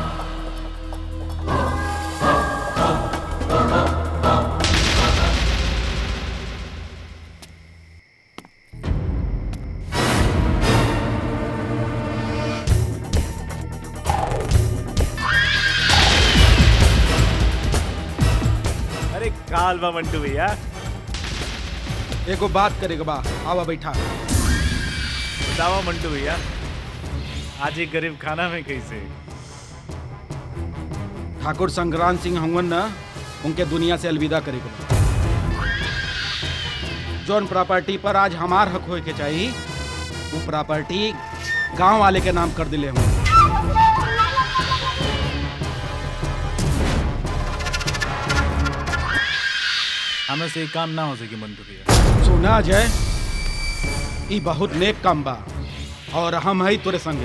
अरे काल बा मंटू भैया एगो बात करेगा बा आवा बैठा बताओ मंटू भैया आज एक गरीब खाना में कैसे ठाकुर संग्राम सिंह हंगन न उनके दुनिया से अलविदा करेगा बा जौन प्रॉपर्टी पर आज हमार हक होए के चाहिए वो प्रॉपर्टी गांव वाले के नाम कर दिले हम हमें से एक काम ना हो सके मंटू भैया सुना जय ई बहुत नेक काम बा और हम है तोरे संगे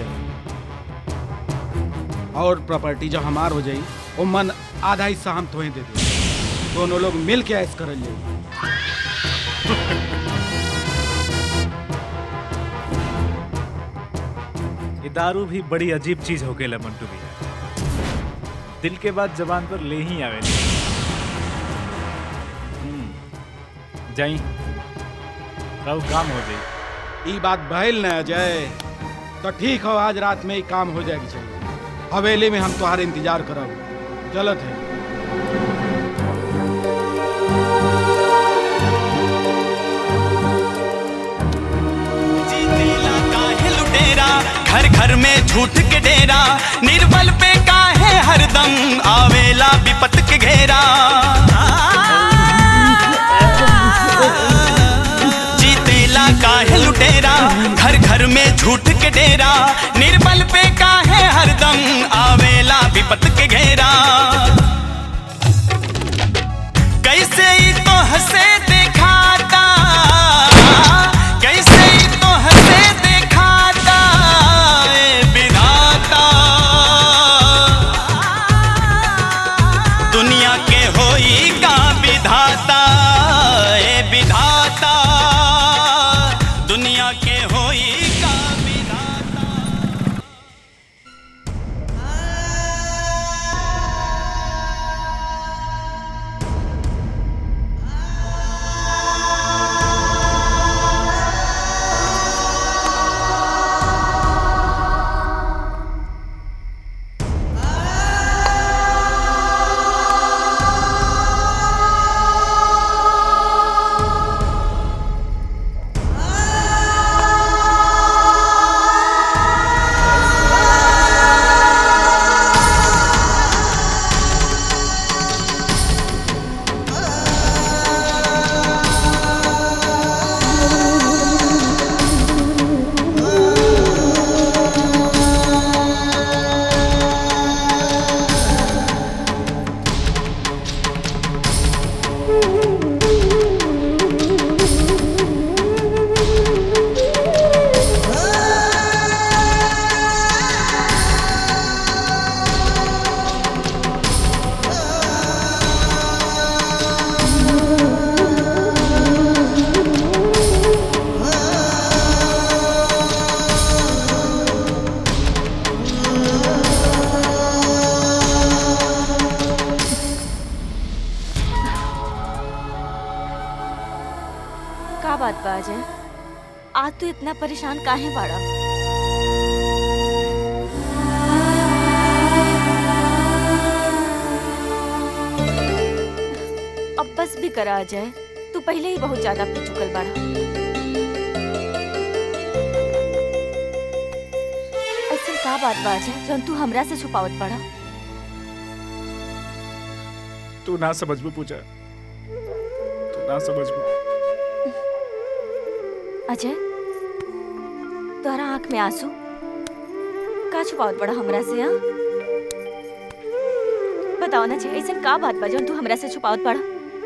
और प्रॉपर्टी जब हमार हो जाई वो मन आधा हिस्सा हम तोहे दे दे दोनों लोग मिल के ऐस करल जाई ये दारू भी बड़ी अजीब चीज हो गई मंटू भैया दिल के बाद जबान पर ले ही आवे हम्म, जाई रहो काम हो जाई ई बात भइल न अजय तो ठीक हो आज रात में ही काम हो जाएगी चाहिए हवेली में हम तुम्हारे इंतजार करब चलत है काहे लुटेरा घर घर में झूठ के डेरा निर्बल पे काहे हरदम आवेला विपत के घेरा जीतेला काहे लुटेरा घर घर में झूठ के डेरा निर्बल पे काहे हरदम आवेला विपत के घेरा कैसे ही तो हंसे दिखाता कैसे ही तो हंसे दिखाता ए विधाता दुनिया के होई का विधाता ए विधाता दुनिया के होई का का बात बा अजय आज तो इतना परेशान काहे बाड़ा अब बस भी करा अजय तू पहले ही बहुत ज्यादा पी चुकल बाड़ा ऐसे का बात बा अजय जौन तू हमरा से छुपावत पड़ा तू ना समझ में पूछा तू ना समझ में अजय तोहरा आंख में आंसू का छुपावत बड़ा हमरा से हाँ बताओ ना जी ऐसा का बात बा जौन तू हमरा से छुपावत बड़ा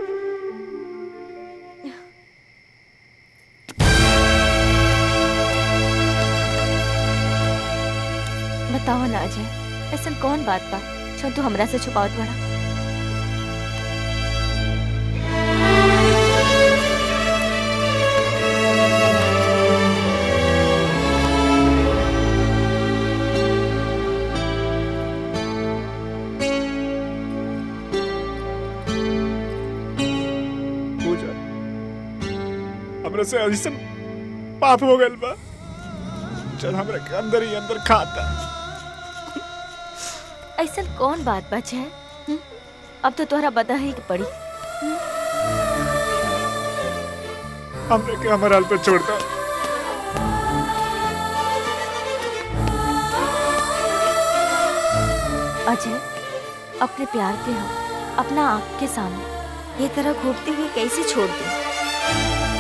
बताओ ना अजय ऐसा कौन बात बा जौन तू हमरा से छुपावत बड़ा पूजा हमरा से ऐसन पाप हो गइल बा चल हमरा के अंदर ही अंदर खाता ऐसा कौन बात बा जय हम्म? अब तो तोहरा बता ही के पड़ी हमरा के हमारे हाल पे छोड़ दो अजय अपने प्यार के हम अपना आँख के सामने ये तरह घूमते हुए कैसे छोड़ दे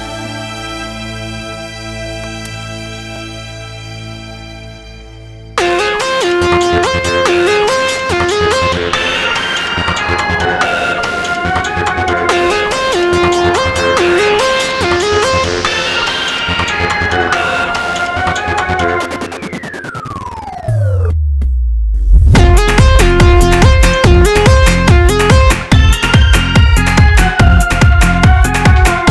Thank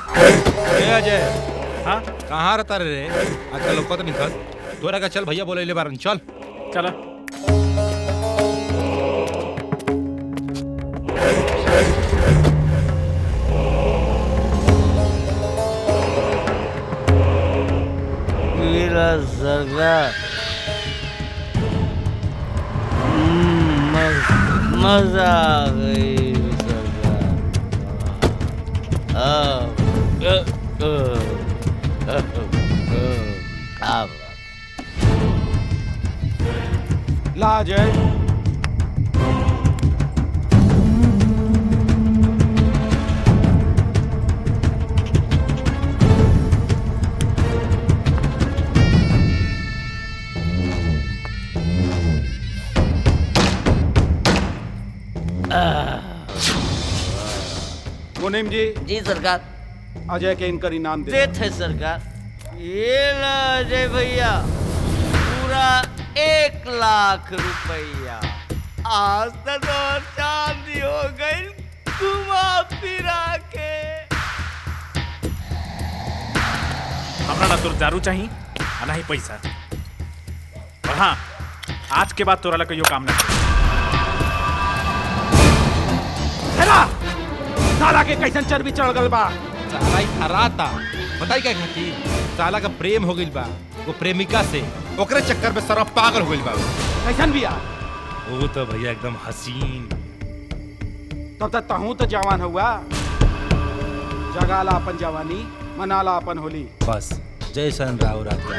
ए अजय हाँ कहाँ रहता रे आजकल लोग तो निकल तोरा का चल भैया बोले ले बारन चल चला मेरा सरकार हम्म, मज- मजा आ गई सरकार हाँ, अ, अ, अ, अ, अब ला अजय मुनीम जी जी सरकार अजय के इनकर इनाम दे देते सरकार ये ला अजय भैया पूरा एक लाख रुपया आज तक और चांदी हो गई घुमा फिरा के हमरा ना तोर दारू चाहिए आ ना ही पैसा और हाँ आज के बाद तोरा ला कहियो काम ना करी। हेला साला के कैसन चर्बी चढ़ गल बा साला ही हराता बताई क्या खाती साला का प्रेम हो गइल बा वो प्रेमिका से ओकरे चक्कर में सरफ पागल हो गइल बा कैसन बिया वो तो भैया एकदम हसीन तब तक तहूँ तो जवान हुआ जगाला अपन जवानी मनाला अपन होली बस जैसन राव रात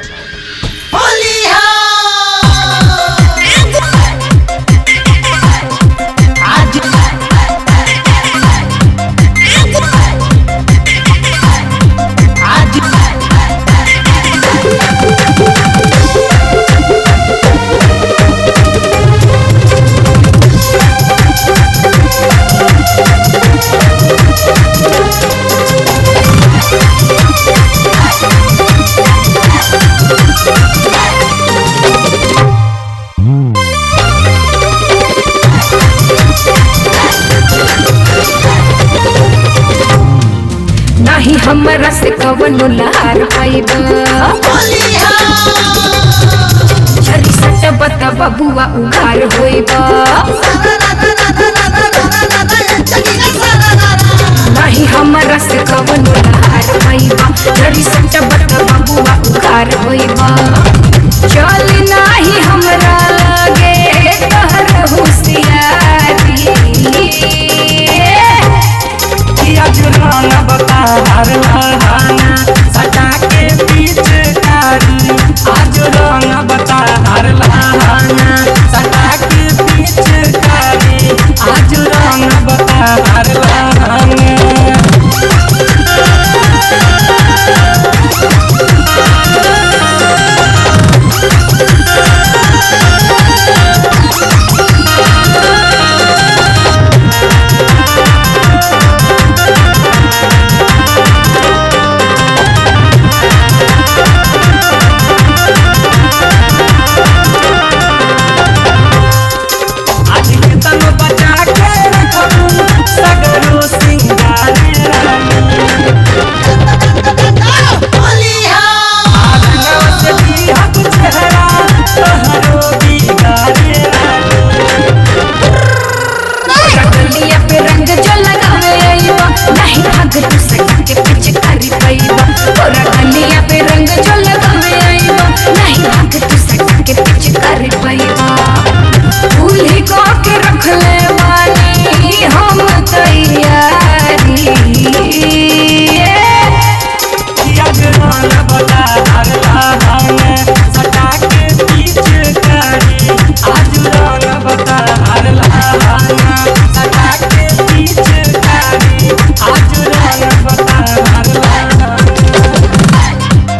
नाही हमरा से कवनो लार पाइबा झरी सट बता बबुआ उघार होइबा नाही हमरा से कवनो लार पाइबा झरी सट बता बबुआ उघार होइबा चल नाही हमरा लगे तहर होशियारी आज रंग बतार लहाना सटा के बीच कारी आज रंग बतार लहाना सटा के बीच कारी आज रंग बतार लहाना आज के तनो बचा के रखबू सगरो सिंगारे आलंगवा से दिहब चेहरा तोहरो बिगारे गलिया पे रंग जो लगावे आईबा नहीं भाग तू सटा के पीछे करी पाईबा तोरा गलिया पे रंग जो लगावे आईबा नहीं भाग तू सटा के पीछे करी पाईबा भूली को के रख ले वाली हम तैयारी आज रंग बतार लहाना सटा के बीच कारी आज रंग बतार लहाना सटा के बीच कारी आज रंग बतार लहाना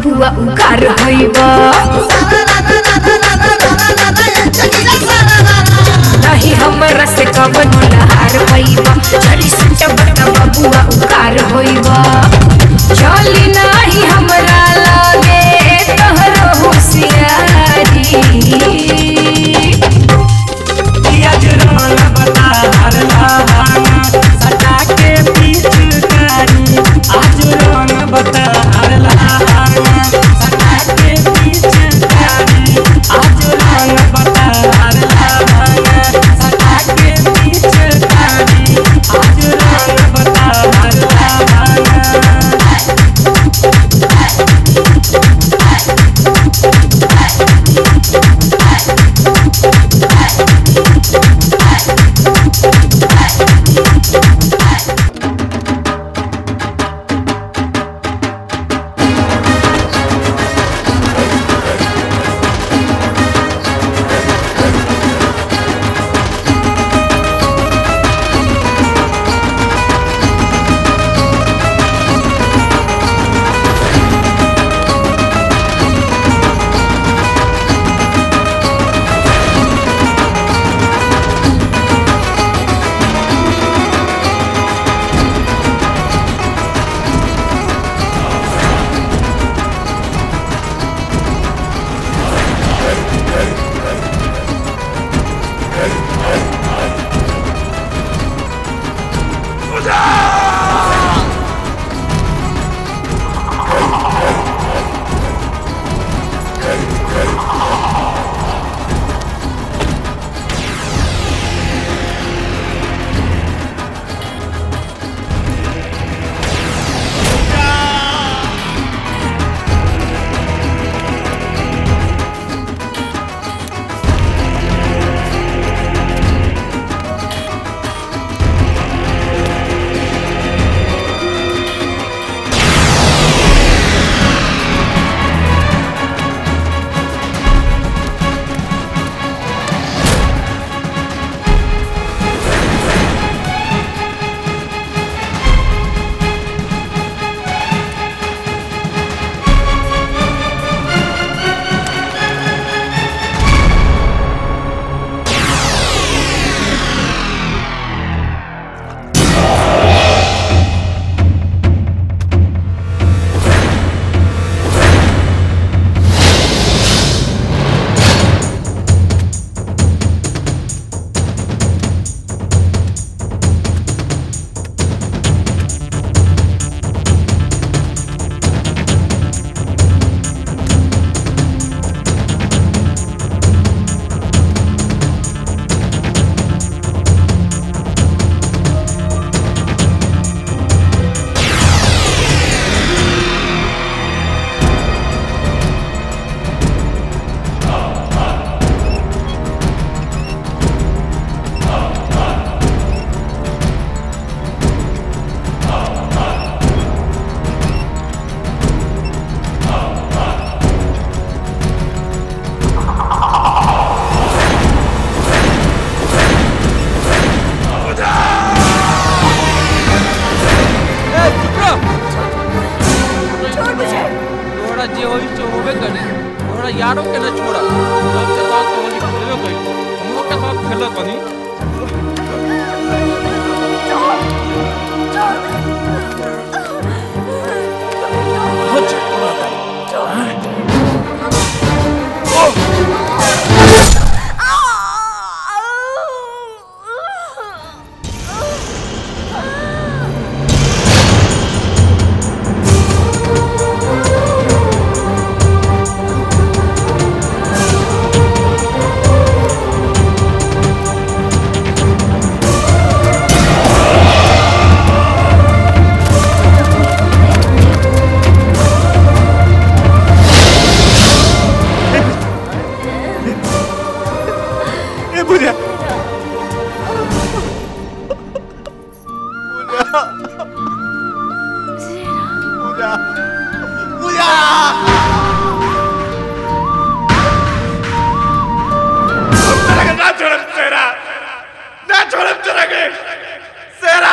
बबुआ उकार होइबा नहीं हमरा से कवन लहार होइबा चली सुट बता बबुआ उकार होइबा चली नहीं हमरा लागे तोहरो होशियारी आज रंग बता हर लहाना सटा के पिचकारी आज रंग बता हर लहाना सटा के पिचकारी आज रंग बता हर लहाना सटा के पिचकारी आज रंग बता हर लहाना थोड़ा जे होई से होबे करे थोड़ा यारों के ना छोड़ा सबके साथ तो होली खेलो गई हमको के साथ खेलत बनी ए पूजा पूजा पूजा तेरा ना छोड़म तेरा ना छोड़म तेरा के तेरा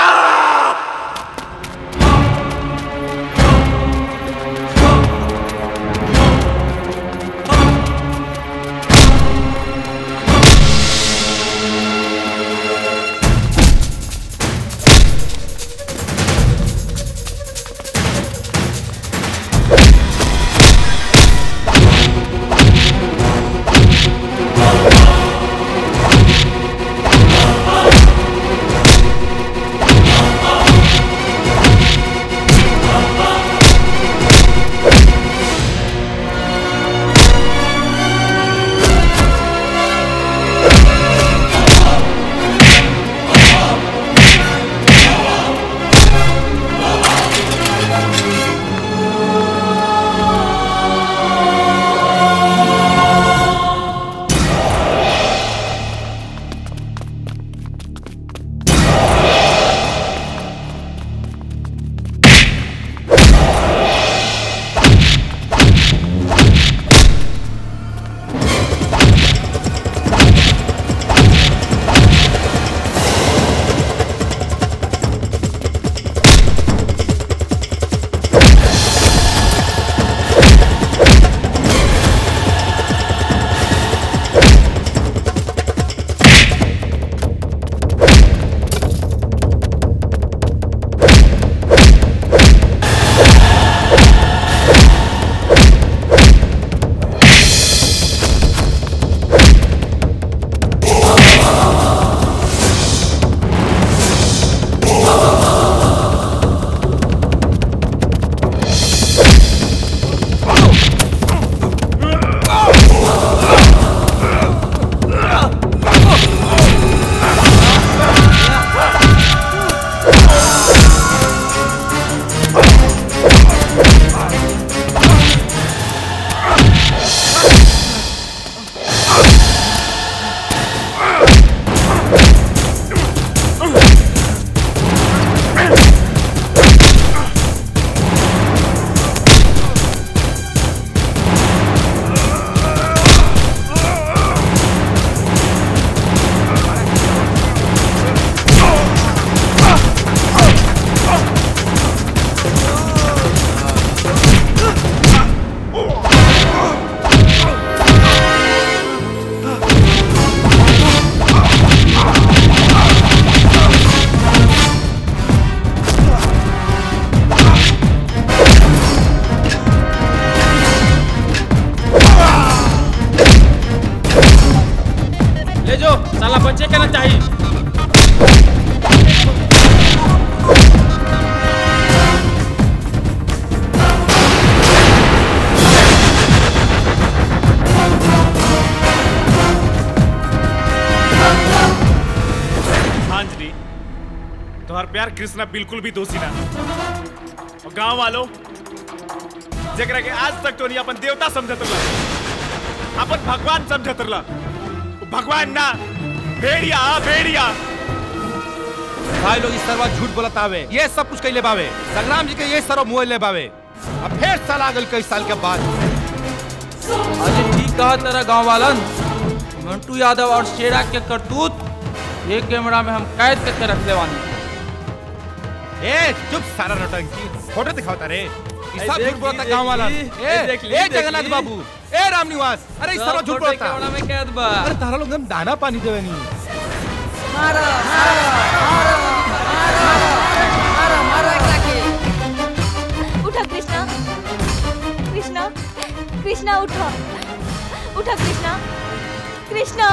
यार कृष्णा बिल्कुल भी दोषी ना और गांव वालों जेकरा के आज तक तो नहीं अपन देवता समझत रहा अपन भगवान समझत रहा वो भगवान ना भेड़िया हाँ, भेड़िया भाई लोग इस सरवा झूठ बोलत आवे ये सब कुछ कैले बावे संग्राम जी के ये सरवा मुँह ले बावे अब फिर साल आ गल कई साल के बाद अरे ठीक कहा तेरा गांव वालन मंटू यादव और शेरा के करतूत ये कैमरा में हम कैद करके रख लेवानी ए चुप सारा नौटंकी फोटो दिखाओ रे ई ए, सब देख झूठ बोलता ली, गांव वाला देख ली, ए ए, देख ली, ए देख जगन्नाथ ली। बाबू ए राम निवास अरे ई सब सब झूठ फोटो बोलता कैमरा में कैद बा अरे तारा लोग हम दाना पानी देवे नहीं उठा कृष्णा कृष्णा कृष्णा उठा उठा कृष्णा कृष्णा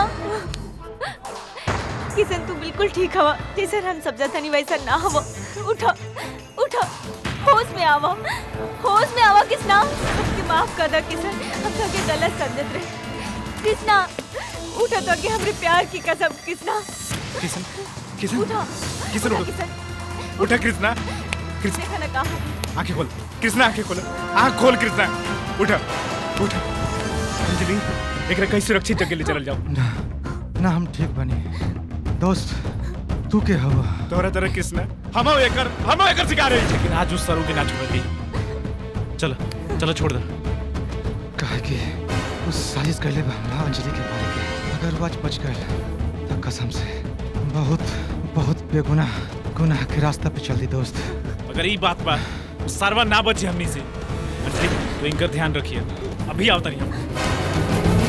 किशन तू बिल्कुल ठीक हवा जैसे हम सब जाता नहीं वैसा ना हवा उठा उठा होश में आवा होश में आवा कृष्णा हमके माफ कर दे किशन हम तो के गलत समझत रहे कृष्णा उठा तो के हमरे प्यार की कसम कृष्णा किशन किशन उठा किशन उठा उठ किशन उठा कृष्णा कृष्ण देखा ना कहा आंखें खोल कृष्णा आंखें खोल आंख खोल कृष्णा उठा उठा अंजलि एकरा कहीं सुरक्षित जगह ले चल जाओ ना हम ठीक बनी दोस्त तू के हवा तोरा तरह कृष्णा हम एकर हम एकर शिकार है लेकिन आज उस सरू के ना छोड़ दी चलो चलो छोड़ दे कहे कि उस साजिश कैले बा हमरा अंजलि के मारे के अगर वो आज बच गए तो कसम से बहुत बहुत बेगुनाह गुनाह के रास्ता पे चल दी दोस्त अगर ये बात बा तो सरवा ना बचे हमनी से अंजलि तो इनका ध्यान रखिए अभी आओ तनी हम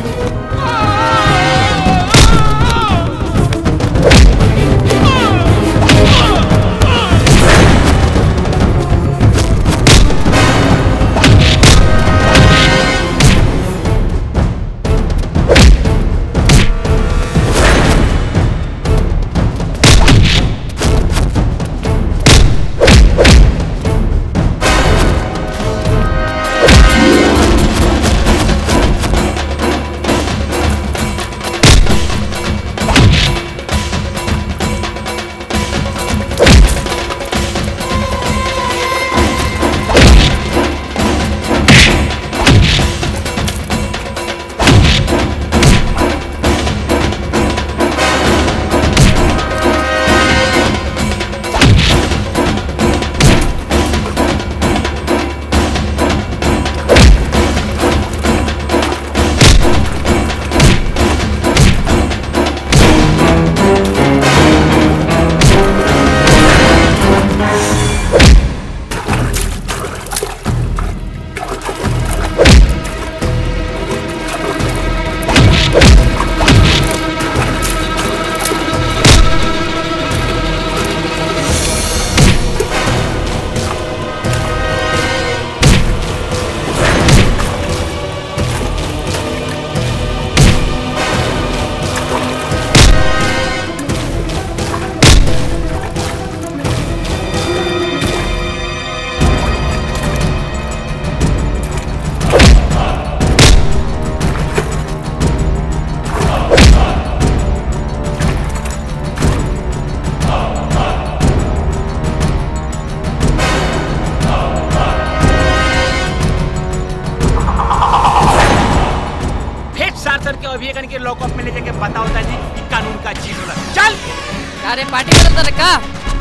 फिर शासन के अभियान के लॉकअप में ले जाके बताओ जी कि कानून का चीज होला चल अरे पार्टी करत रहा का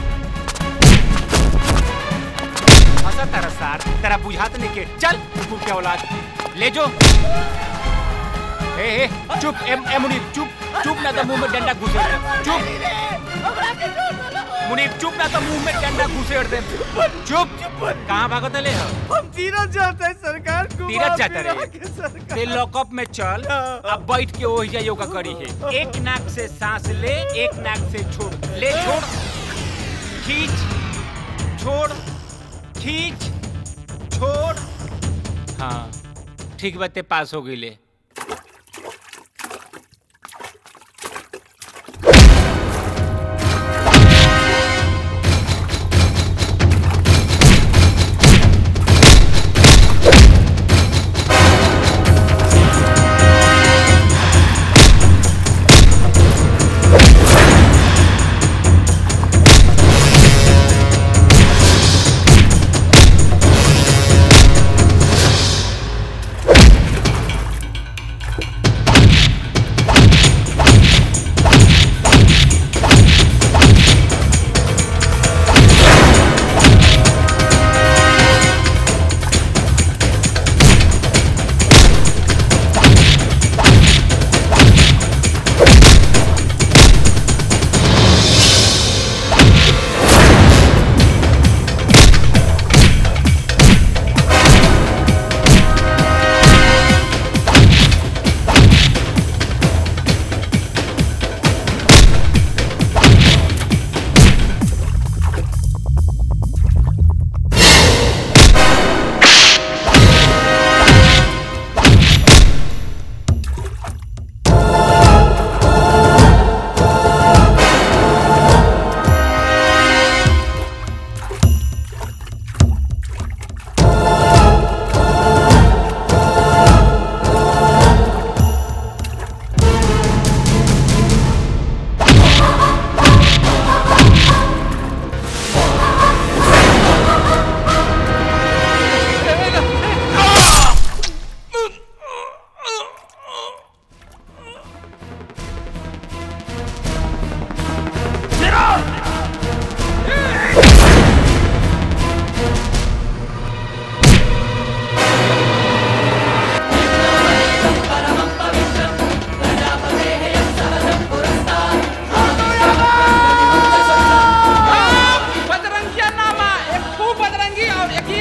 हंसा तेरा सार तेरा बुझात नहीं के चल तू क्या औलाद ले जो ए ए चुप ए, ए मुनीर चुप चुप ना तो मुंह में डंडा घुसेड़ दे चुप मुनीर चुप ना तो मुंह में डंडा घुसेड़ दे चुप कहाँ भागत ले हो हम तीरथ जाते हैं सरकार को तीरथ जाता रे ते लॉकअप में चल अब बैठ के ओहिजा योगा करी है एक नाक से सांस ले एक नाक से छोड़ ले छोड़ खींच छोड़ खींच छोड़ हाँ ठीक बाते पास हो गई ले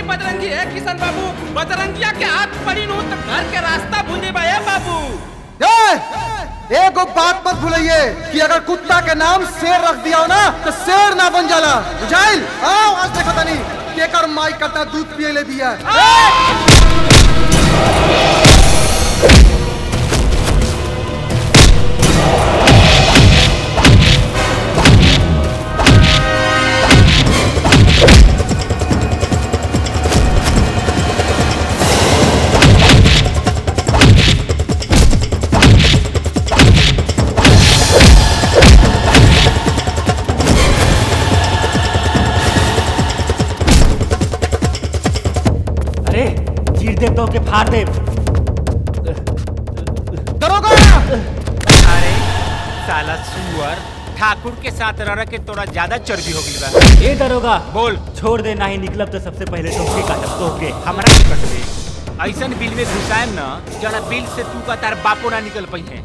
बजरंगी है किशन बाबू बजरंगिया के हाथ पड़ी नू तो घर के रास्ता भूल बे बाबू ए, एगो बात मत भूलिए कि अगर कुत्ता के नाम शेर रख दिया हो ना तो शेर ना बन जाला बुझाइल आओ आज देखो तनी केकर माई कटा दूध पिए ले दिया अरे चीर दे तो के फाड़ दे दरोगा अरे साला सुअर ठाकुर के साथ रह के तोरा ज्यादा चर्बी हो गई बा ए दरोगा बोल छोड़ दे ना ही निकलब तो सबसे पहले तोके काटब तोके हमरा के कट दे ऐसन बिल में घुसाएम ना जरा बिल से तू का तार बापो ना निकल पई है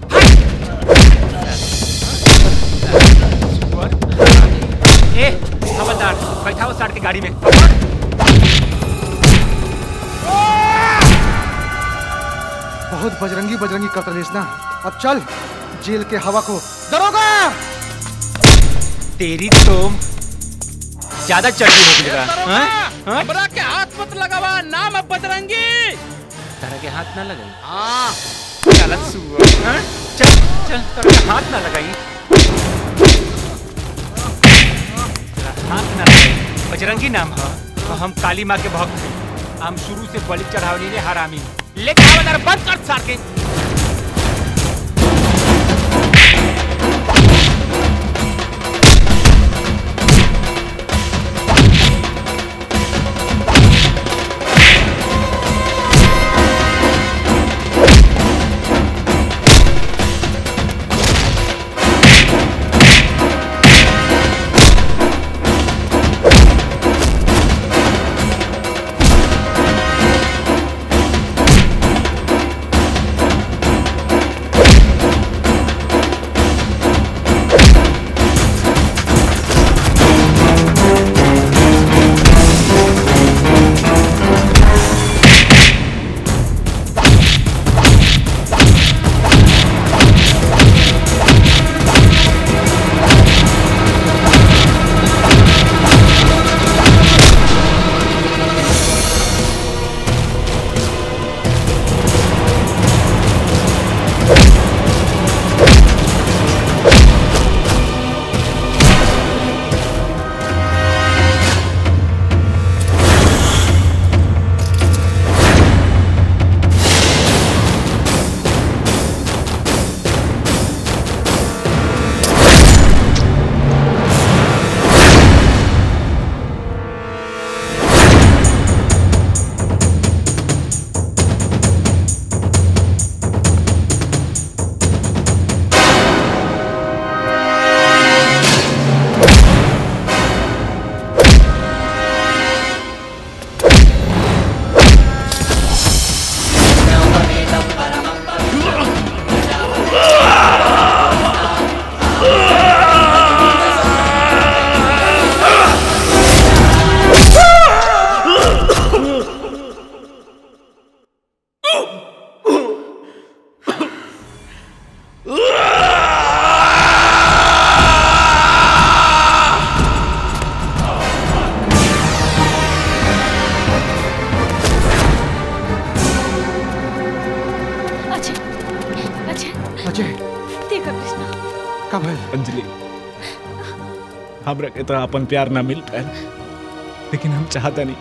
ए खबरदार बैठाओ साठ के गाड़ी में बहुत बजरंगी बजरंगी कर रही ना अब चल जेल के हवा को दरोगा तेरी तो ज्यादा चर्बी हो गई बा हाँ? हाँ? हमरा के हाथ मत लगावा नाम है बजरंगी तारा के हाथ ना लगाई हाँ गलत सुअर हाँ? चल चल तारा के हाथ ना लगाई तारा हाथ ना लगाई बजरंगी नाम है और हम काली माँ के भक्त हैं हम शुरू से बलि चढ़ावनी रे हरामी लेके आवा तारा बंद कर सार के अजय अजय अजय देखा कृष्णा का भइल अंजलि हमरा के तो अपन प्यार ना मिल पाए लेकिन हम चाहता नहीं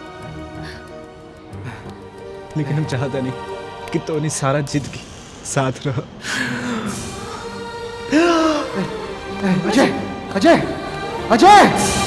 लेकिन हम चाहता नहीं कि तोनी सारा जिंदगी साथ रहो अजय अजय अजय